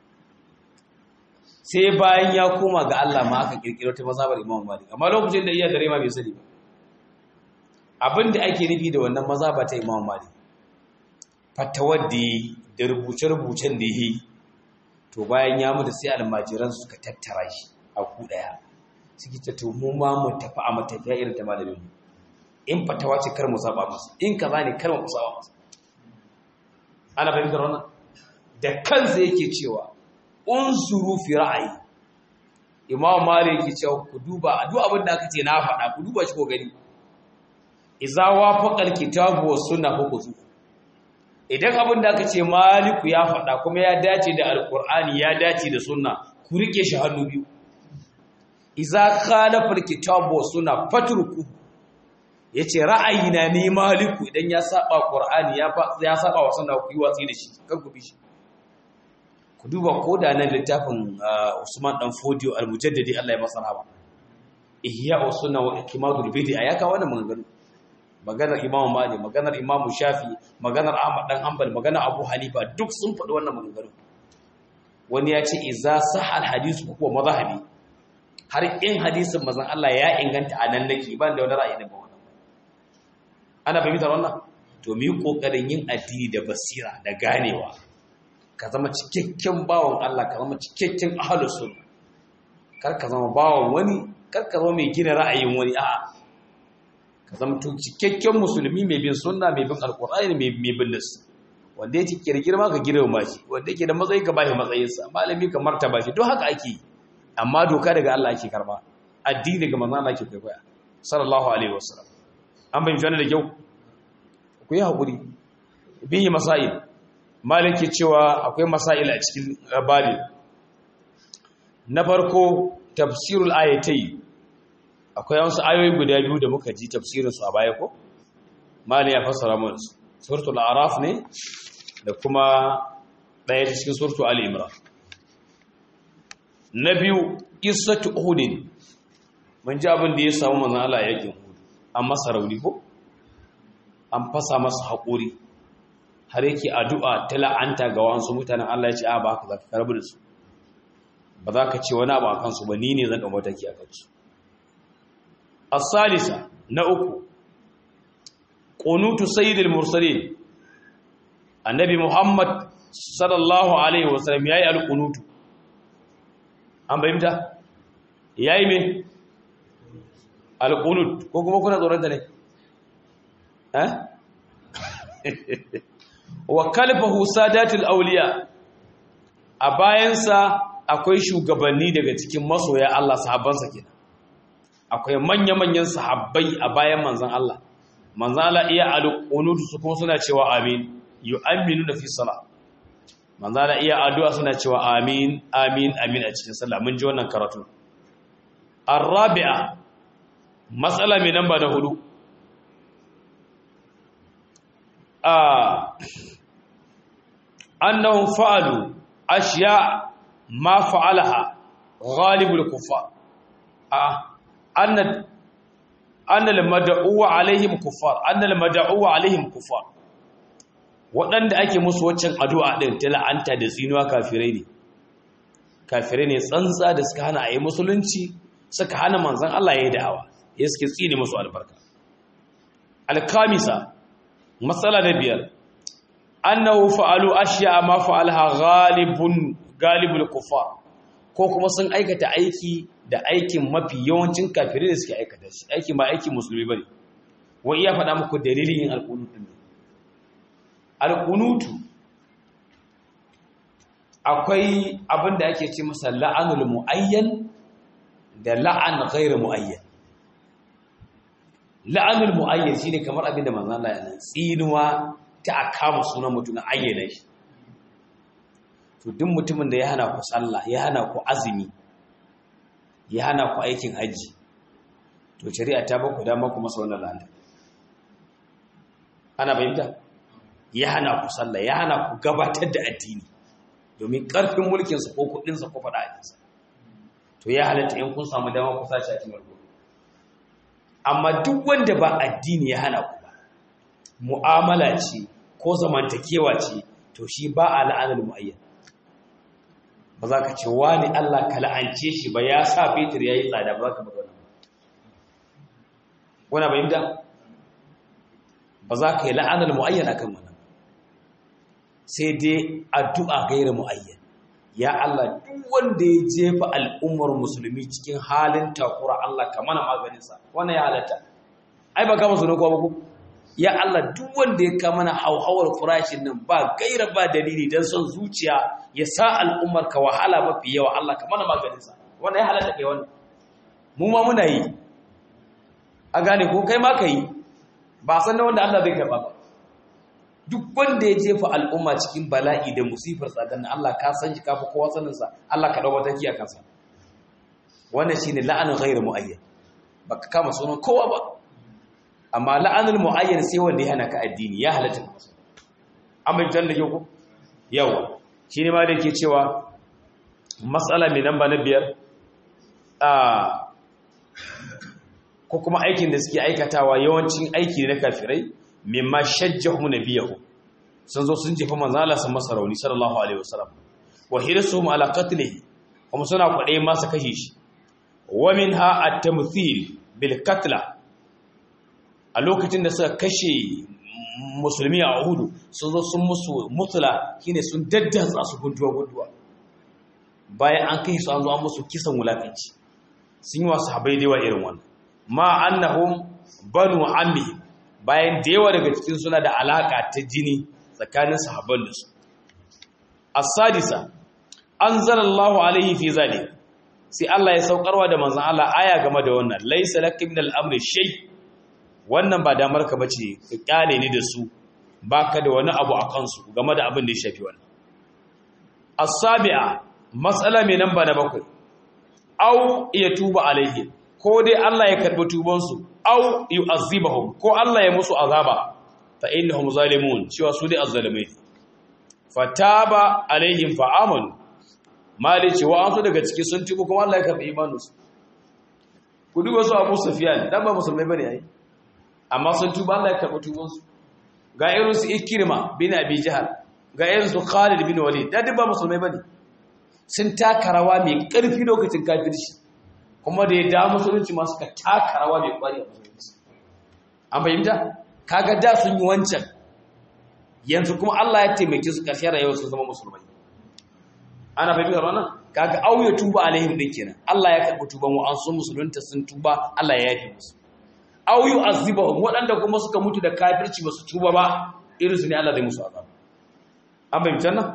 sai bayan ya koma ga Allah ma aka kirkiro ta mazhabar imam malik amma lokacin da iya dare ma bai sani ba abin da ake nufi da wannan mazhaba ta imam malik fatawar da da rubuce-rubucen da yi to bayan ya mutu sai almajiran suka tattara shi a ku daya suke ta to mu ma mu tafi a matafiya irin ta malamin mu in fatawa ce kar mu saba masa in kaza ne kar mu saba masa ana fahimtar wannan da kansa yake cewa unsuru fi ra'ayi imam malik yake cewa ku duba duk abin da aka ce na faɗa ku duba shi ko gani idza wafaqa alkitabu was sunna fa kuzu idan abin da aka ce maliku ya faɗa kuma ya dace da alqur'ani ya dace da sunna ku rike shi hannu biyu idza khalafa alkitabu was sunna fatruku yace ra'ayina ne maliku idan ya saba qur'ani ya ya saba wa sunna ku yi watsi da shi kar ku bi shi ku duba ko da nan littafin Usman dan Fodio al-Mujaddidi Allah ya masa rahama ihya sunna wa ikmadul bid'a ya kawo wannan maganganu maganar imamu mali maganar imamu shafi maganar ahmad dan hanbal maganar abu hanifa duk sun faɗi wannan maganganu wani ya ce iza sahal hadisu ko mazhabi har in hadisin mazan Allah ya inganta a nan nake ban da wani ra'ayi daga wannan ana fahimtar wannan to mu yi kokarin yin addini da basira da ganewa ka zama cikakken bawon Allah ka zama cikakken ahlus sunna kar ka zama bawon wani kar ka zama mai gina ra'ayin wani a'a ka zama cikakken musulmi mai bin sunna mai bin alqur'ani mai bin nas wanda yake kirgirma ka girma shi wanda yake da matsayi ka bashi matsayinsa malami ka martaba shi don haka ake amma doka daga Allah ake karba addini daga manzon Allah ake kwaikwaya sallallahu alaihi wasallam an bayyana da kyau ku yi hakuri bihi masail maliki cewa akwai masail a cikin babin na farko tafsirul ayatai akwai wasu ayoyi guda biyu da muka ji tafsirin su a baya ko mali ya fassara mana su suratul araf ne da kuma ɗaya ta cikin suratul ali imran na biyu qissatu uhud mun ji abin da ya samu manzon Allah yakin uhud an masa rauni ko an fasa masa haƙuri har yake addu'a ta la'anta ga wasu mutanen Allah ya ce a ba ka za ka karbi da su ba za ka ce wani abu a kansu ba ni ne zan ɗan mataki a kansu asalisa na uku ƙunutu sayyidul mursalin annabi muhammad sallallahu alaihi wasallam ya yi alƙunutu an bayyanta ya yi mai alƙunut ko kuma kuna tsoron da ne eh wa kalfahu sadatul auliya a bayansa akwai shugabanni daga cikin masoya Allah sahabbansa kenan akwai manya-manyan sahabbai a bayan manzon Allah manzon Allah iya alqunutu su kuma suna cewa amin yu'minuna fi salat manzon Allah iya addu'a suna cewa amin amin amin a cikin sallah mun ji wannan karatu arabi'a matsala mai namba da hudu annahum fa'alu ashiya ma fa'alaha ghalibul kuffar anna anna al-mad'u alaihim kuffar anna al-mad'u alaihim kuffar waɗanda ake musu waccan addu'a din ta la'anta da tsinuwa kafirai ne kafirai ne tsantsa da suka hana ayi musulunci suka hana manzon Allah yayin da'awa ya suke tsine musu albarka al-kamisa matsala na biyar annahu fa'alu ashiya ma fa'alha ghalibun galibul kufar ko kuma sun aikata aiki da aikin mafi yawancin kafirai da suke aikata shi aiki ma aikin musulmi bane wa iya faɗa muku dalilin yin alqunut din alqunutu akwai abin da ake ce masa la'anul muayyan da la'an ghairu muayyan la'anul mu'ayyan shine kamar abin da manzon Allah ya nan tsinuwa ta akama sunan mutum na ayyana shi to duk mutumin da ya hana ku sallah ya hana ku azumi ya hana ku aikin haji to shari'a ta baku dama ku masa wannan la'anta ana bayyana ya hana ku sallah ya hana ku gabatar da addini domin karfin mulkin sa ko kudin sa ko fada ajinsa to ya halatta in kun samu dama ku sace a cikin marko amma duk wanda ba addini ya hana ku ba mu'amala ce ko zamantakewa ce to shi ba a la'anar mu'ayyan ba za ka ce wani Allah ka la'ance shi ba ya sa fetur ya yi tsada ba za ka bada wani bayan da ba za ka yi la'anar mu'ayyan a kan wannan sai dai addu'a gaira mu'ayyan ya Allah duk wanda ya jefa al'ummar musulmi cikin halin takura Allah ka mana maganinsa wannan ya halatta ai ba kama sunan kowa ba ku ya Allah duk wanda ya kama na hauhawar farashin nan ba gaira ba dalili don son zuciya ya sa al'ummar ka wahala mafi yawa Allah ka mana maganinsa wannan ya halatta kai wannan mu ma muna yi a gane ko kai ma ka yi ba san da wanda Allah zai karba ba duk wanda ya jefa al'umma cikin bala'i da musifar tsadan Allah ka san shi kafa kowa saninsa Allah ka dau mataki a kansa wannan shine la'anun ghairu muayyan baka kama sunan kowa ba amma la'anul muayyan sai wanda ya hana ka addini ya halatta masa amma idan da yau yawa shine ma da yake cewa mas'ala mai namba na biyar a ko kuma aikin da suke aikatawa yawancin aiki na kafirai mimma shajjahu nabiyahu sun zo sun jefa manzo Allah sun masa rauni sallallahu alaihi wasallam wa hirsuhum ala qatlihi kuma suna kwade masa kashe shi wa minha at-tamthil bil qatla a lokacin da suka kashe musulmi a Uhud sun zo sun musu mutula shine sun daddatsa su gunduwa gunduwa bayan an kai su an zo an musu kisan wulakanci sun yi wa sahabbai da yawa irin wannan ma annahum banu ammi bayan da yawa daga cikin suna da alaka ta jini tsakanin sahabban da su as-sadisa anzalallahu alaihi fi zalik sai Allah ya saukarwa da manzon Allah aya game da wannan laysa lakum min al-amri shay wannan ba damar ka bace ka kyale ni da su baka da wani abu a kansu game da abin da ya shafi wannan as-sabi'a matsala mai namba na bakwai au ya tuba alaihi ko dai Allah ya karbi tubansu au yu'azzibahum ko Allah ya musu azaba fa innahum zalimun cewa su dai azzalimai fataba alaihim fa amanu mali cewa an su daga ciki sun tuba kuma Allah ya karbi imaninsu ku duba su Abu Sufyan dan ba musulmai bane ai amma sun tuba Allah ya karbi tubansu ga irin su Ikrima bin Abi Jahl ga irin su Khalid bin Walid da duk ba musulmai bane sun taka rawa mai ƙarfi lokacin kafirci kuma da ya da musulunci masu ka taka rawa mai ƙwari a musulunci an fahimta kaga da sun yi wancan yanzu kuma Allah ya taimake su ƙarshen rayuwar su zama musulmai ana fahimtar wannan kaga au ya tuba alaihim din kenan Allah ya karɓi tuban wa an sun musulunta sun tuba Allah ya yafe musu au yu azibahum waɗanda kuma suka mutu da kafirci ba su tuba ba irin su ne Allah zai musu azaba an fahimtar nan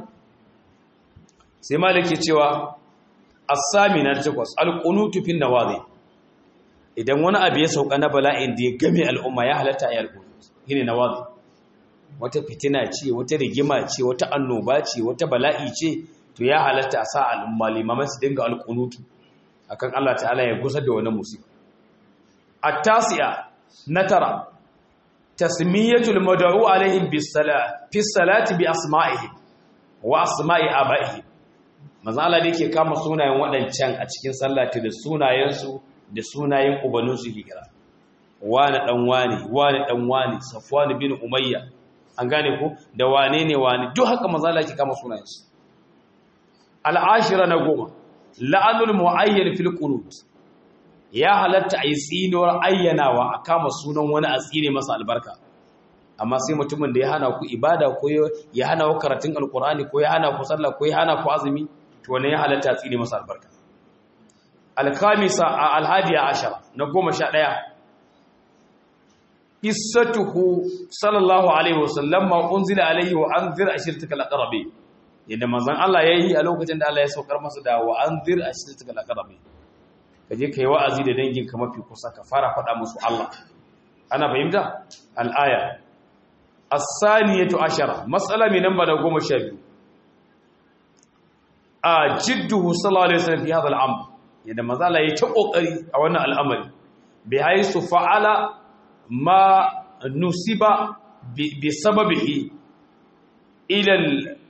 sai malik ke cewa asami na takwas alqunutu fin nawazi idan wani abu ya sauka na bala'in da ya game al'umma ya halatta ya alqunut shine nawazi wata fitina ce wata rigima ce wata annoba ce wata bala'i ce to ya halatta a sa al'umma limaman su dinga alqunutu akan Allah ta'ala ya gusar da wannan musiba at-tasi'a na tara tasmiyatul mad'u alaihim bis salat fi salati bi asma'ihim wa asma'i aba'ihim manzo Allah da yake kama sunayen waɗancan a cikin sallati da sunayensu da sunayen ubaninsu ke kira wani dan wani wani dan wani safwan bin umayya an gane ko da wane ne wani duk haka manzo Allah yake kama sunayensu al'ashira na goma la'anul muayyan fil qunut ya halatta ayi tsinuwar ayyanawa a kama sunan wani a tsine masa albarka amma sai mutumin da ya hana ku ibada ko ya hana ku karatun alkur'ani ko ya hana ku sallah ko ya hana ku azumi to wannan ya halatta tsine masa albarka alkhamisa alhadiya ashara na goma sha ɗaya qissatuhu sallallahu alaihi wasallam ma unzila alaihi wa anzir ashirtakal aqrabi yadda manzon Allah yayi a lokacin da Allah ya saukar masa da wa anzir ashirtakal aqrabi kaje kai wa'azi da dangin ka mafi kusa ka fara faɗa musu Allah ana fahimta al-aya as-saniyatu ashara mas'ala mai namba da goma sha biyu a jidduhu sallallahu alaihi wasallam fi hadha al-amr yadda mazala yayi ta kokari a wannan al'amari bi haisu fa'ala ma nusiba bi sababihi ila al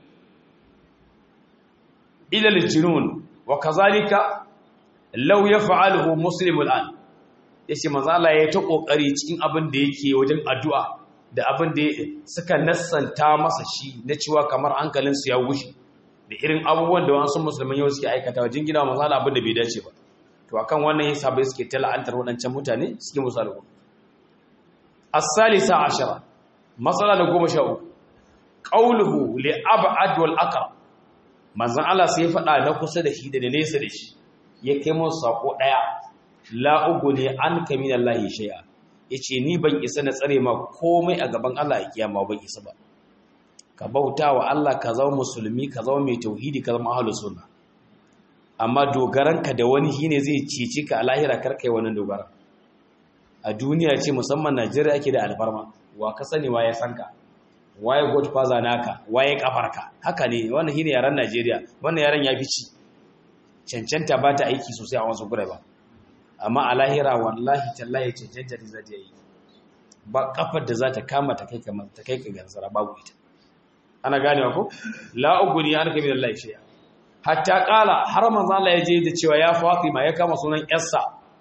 ila al-junun wa kazalika law yaf'aluhu muslim al-an yace mazala yayi ta kokari cikin abin da yake wajen addu'a da abin da suka nassanta masa shi na cewa kamar hankalinsu ya wuce da irin abubuwan da wasu musulman yau suke aikata wa jingina wa masala abin da bai dace ba to akan wannan yasa bai suke tala'antar waɗancan mutane suke musu alƙu as-salisa ashara masala na goma sha uku qawluhu li ab'ad wal aqrab manzon Allah sai faɗa na kusa da shi da nesa da shi ya kai musu sako daya la uguni anka min Allah shay'a yace ni ban isa na tsare ma komai a gaban Allah a kiyama ban isa ba ka bauta wa Allah ka zama musulmi ka zama mai tauhidi ka zama ahlus sunna amma dogaranka da wani shine zai cece ka a lahira karkai wannan dogara a duniya ce musamman Najeriya ake da alfarma wa ka sani waye san ka waye godfather naka waye kafarka haka ne wannan shine yaran Najeriya wannan yaran ya fi ci cancanta ba ta aiki sosai a wasu gure ba amma a lahira wallahi tallahi cancanta ta zai yi ba kafar da za ta kama ta kai ka ta kai ka gansara babu ita ana ganewa ko la uguni an kabi da Allah shiya hatta kala har manzo Allah ya je da cewa ya Fatima ya kama sunan yarsa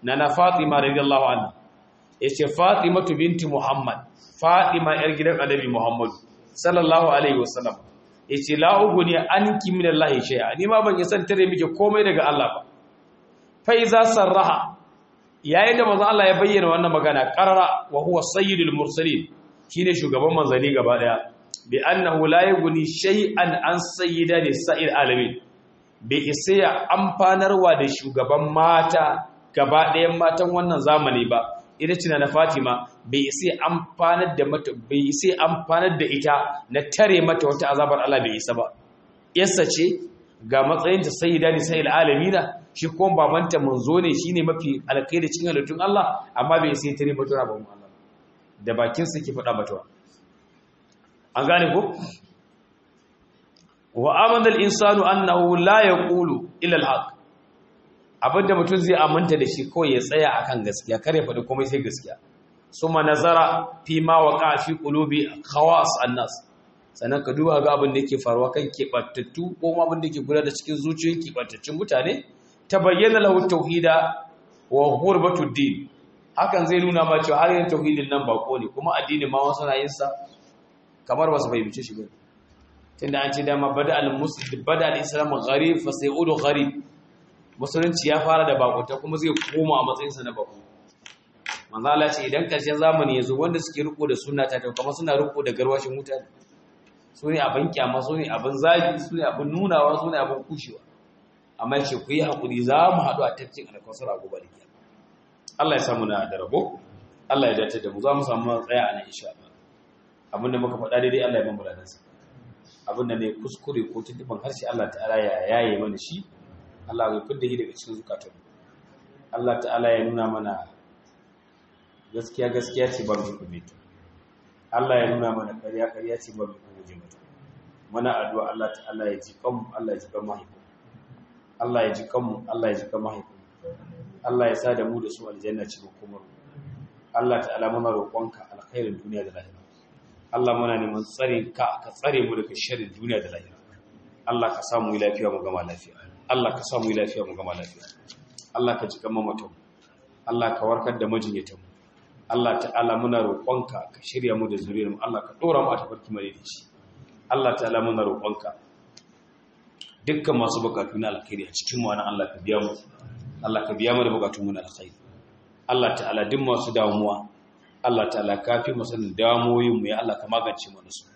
nana fatima radiyallahu anha yace fatimatu binti muhammad fatima yar gidan annabi muhammad sallallahu alaihi wasallam yace la uguni anki min allahi shay'a ni ma ban san tare miki komai daga Allah ba fa iza sarraha yayin da manzo Allah ya bayyana wannan magana qarara wa huwa sayyidul mursalin shine shugaban manzali gaba daya bi annahu la yughni shay'an an sayyida nisa'il alamin bi isa amfanarwa da shugaban mata gaba ɗayan matan wannan zamani ba ita ce na Fatima bai isa amfanar da mata bai isa amfanar da ita na tare mata wata azabar Allah bai isa ba yassa ce ga matsayin ta sayyida nisa'il alamina shi kuma babanta manzo ne shine mafi alkhairi cikin halittun Allah amma bai sai tare mata rabon Allah da bakin sa ke faɗa mata an gane ko wa amana al-insanu annahu la yaqulu illa al-haq abinda mutum zai aminta da shi kawai ya tsaya akan gaskiya kare faɗi komai sai gaskiya suma nazara fi ma waqa fi qulubi khawas an-nas sannan ka duba ga abin da yake faruwa kan keɓantattu ko abin da yake gudanar da cikin zuciyoyin keɓantattun mutane ta bayyana lahu tauhida wa hurbatud din hakan zai nuna ma cewa har yin tauhidin nan bako ne kuma addini ma wasu na yin sa kamar ba su fahimci shi ba tunda an ce dama bada al-muslim bada al-islam gharib fa sayudu gharib musulunci ya fara da bakunta kuma zai koma a matsayin sa na bako manzo Allah ce idan karshen zamani yazo wanda suke riko da sunna ta kamar suna riko da garwashin mutane su ne abin kyama su ne abin zagi su ne abin nunawa su ne abin kushewa amma ce ku yi haƙuri za mu haɗu a tafkin alkawasar a gobe da kiyar Allah ya samu na da rabo Allah ya dace da mu za mu samu tsaya a nan insha Allah abin da muka faɗa daidai Allah ya ban buladan sa abin da ne kuskure ko tuntuban harshe Allah ta'ala ya yaye mana shi Allah ya fidda shi daga cikin zukatan Allah ta'ala ya nuna mana gaskiya gaskiya ce ba mu kuma Allah ya nuna mana ƙarya ƙarya ce ba mu kuma mata muna addu'a Allah ta'ala ya ji kanmu Allah ya ji kan mahaifinmu Allah ya ji kanmu Allah ya ji kan mahaifinmu Allah ya sa da mu da su aljanna cikin kuma Allah ta'ala muna roƙonka alkhairin duniya da lahira Allah muna neman tsare ka ka tsare mu daga sharrin duniya da lahira Allah ka samu yi lafiya mu gama lafiya Allah ka samu yi lafiya mu gama lafiya Allah ka ji kan mamatan Allah ka warkar da majinyatan mu Allah ta'ala muna roƙonka ka shirya mu da zuriyar mu Allah ka dora mu a tafarki mai dace Allah ta'ala muna roƙonka dukkan masu bukatu na alkhairi a cikin mu Allah ka biya mu Allah ka biya mu da bukatun mu na alkhairi Allah ta'ala duk masu damuwa Allah ta'ala ka fi mu sanin damuwoyin mu ya Allah ka magance mu su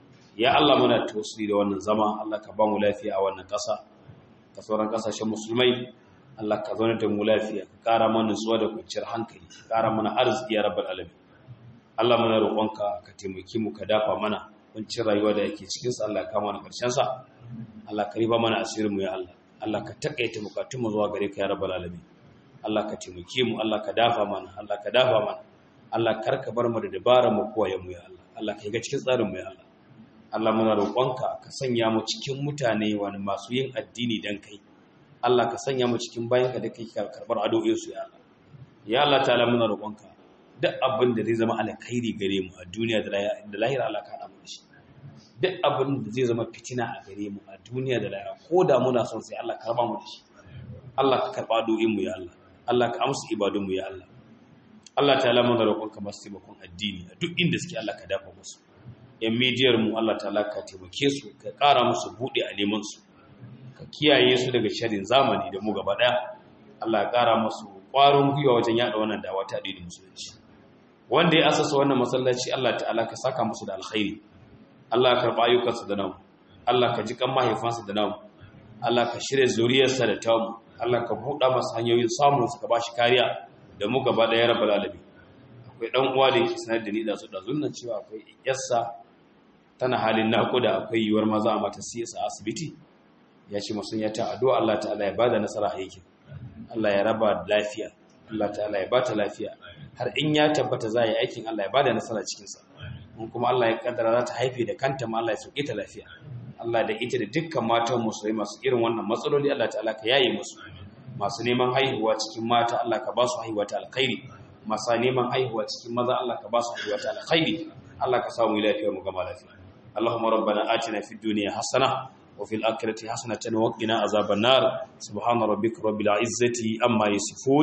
ya Allah muna tawassuli da wannan zama Allah ka ba mu lafiya a wannan ƙasa ka sauran ƙasashen musulmai Allah ka zaune da mu lafiya ka ƙara mana nutsuwa da kwanciyar hankali ka ƙara mana arziki ya rabbal alamin Allah muna roƙonka ka taimaki mu ka dafa mana kuncin rayuwa da yake cikin sa Allah ka mana karshen sa Allah ka riba mana asirin mu ya Allah Allah ka takaita bukatun mu zuwa gare ka ya rabbal alamin Allah ka taimake mu Allah ka dafa mana Allah ka dafa mana Allah kar ka bar mu da dabaran mu kowa mu ya Allah Allah ka yi ga cikin tsarin mu ya Allah Allah muna roƙonka ka sanya mu cikin mutane wani masu yin addini dan kai Allah ka sanya mu cikin bayanka da kai karbar addu'o'in su ya Allah ya Allah ta'ala muna roƙonka duk abin da zai zama alkhairi gare mu a duniya da lahira Allah ka hada mu da shi duk abin da zai zama fitina a gare mu a duniya da lahira ko da muna son sai Allah ka raba mu da shi Allah ka karba addu'o'in mu ya Allah Allah ka amsa ibadun mu ya Allah Allah ta'ala muna roƙonka masu taimakon addini a duk inda suke Allah ka dafa musu yan midiyar mu Allah ta'ala ka taimake su ka ƙara musu buɗe a neman su ka kiyaye su daga sharin zamani da mu gaba ɗaya Allah ya ƙara musu ƙwarin gwiwa wajen yaɗa wannan dawa ta addinin musulunci wanda ya asasa wannan masallaci Allah ta'ala ka saka musu da alkhairi Allah ka karɓa ayyukansu da namu Allah ka ji kan mahaifansa da namu Allah ka shirya zuriyarsa da tamu Allah ka buɗa masa hanyoyin samun su ka ba shi kariya da mu gaba ɗaya rabbal alamin akwai ɗan uwa da yake sanar da ni da su da zunnan cewa akwai yarsa tana halin naƙuda akwai yiwuwar maza a mata siyasa a asibiti ya ce masu ya ta addu'a Allah ta'ala ya bada nasara a aikin Allah ya raba lafiya Allah ta'ala ya bata lafiya har in ya tabbata za yi aikin Allah ya bada nasara cikinsa in kuma Allah ya kaddara za ta haife da kanta ma Allah ya sauke ta lafiya Allah da ita da dukkan matan musulmai masu irin wannan matsaloli Allah ta'ala ka yaye musu masu neman haihuwa cikin mata Allah ka ba su haihuwa ta alkhairi masu neman haihuwa cikin maza Allah ka ba su haihuwa ta alkhairi Allah ka samu lafiya mu gama lafiya اللهم ربنا آتنا في الدنيا حسنة وفي الآخرة حسنة وقنا عذاب النار سبحان ربك رب العزة أما يصفون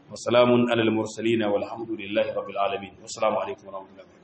wa salamun alal mursalin walhamdulillahi rabbil alamin wassalamu alaikum wa rahmatullahi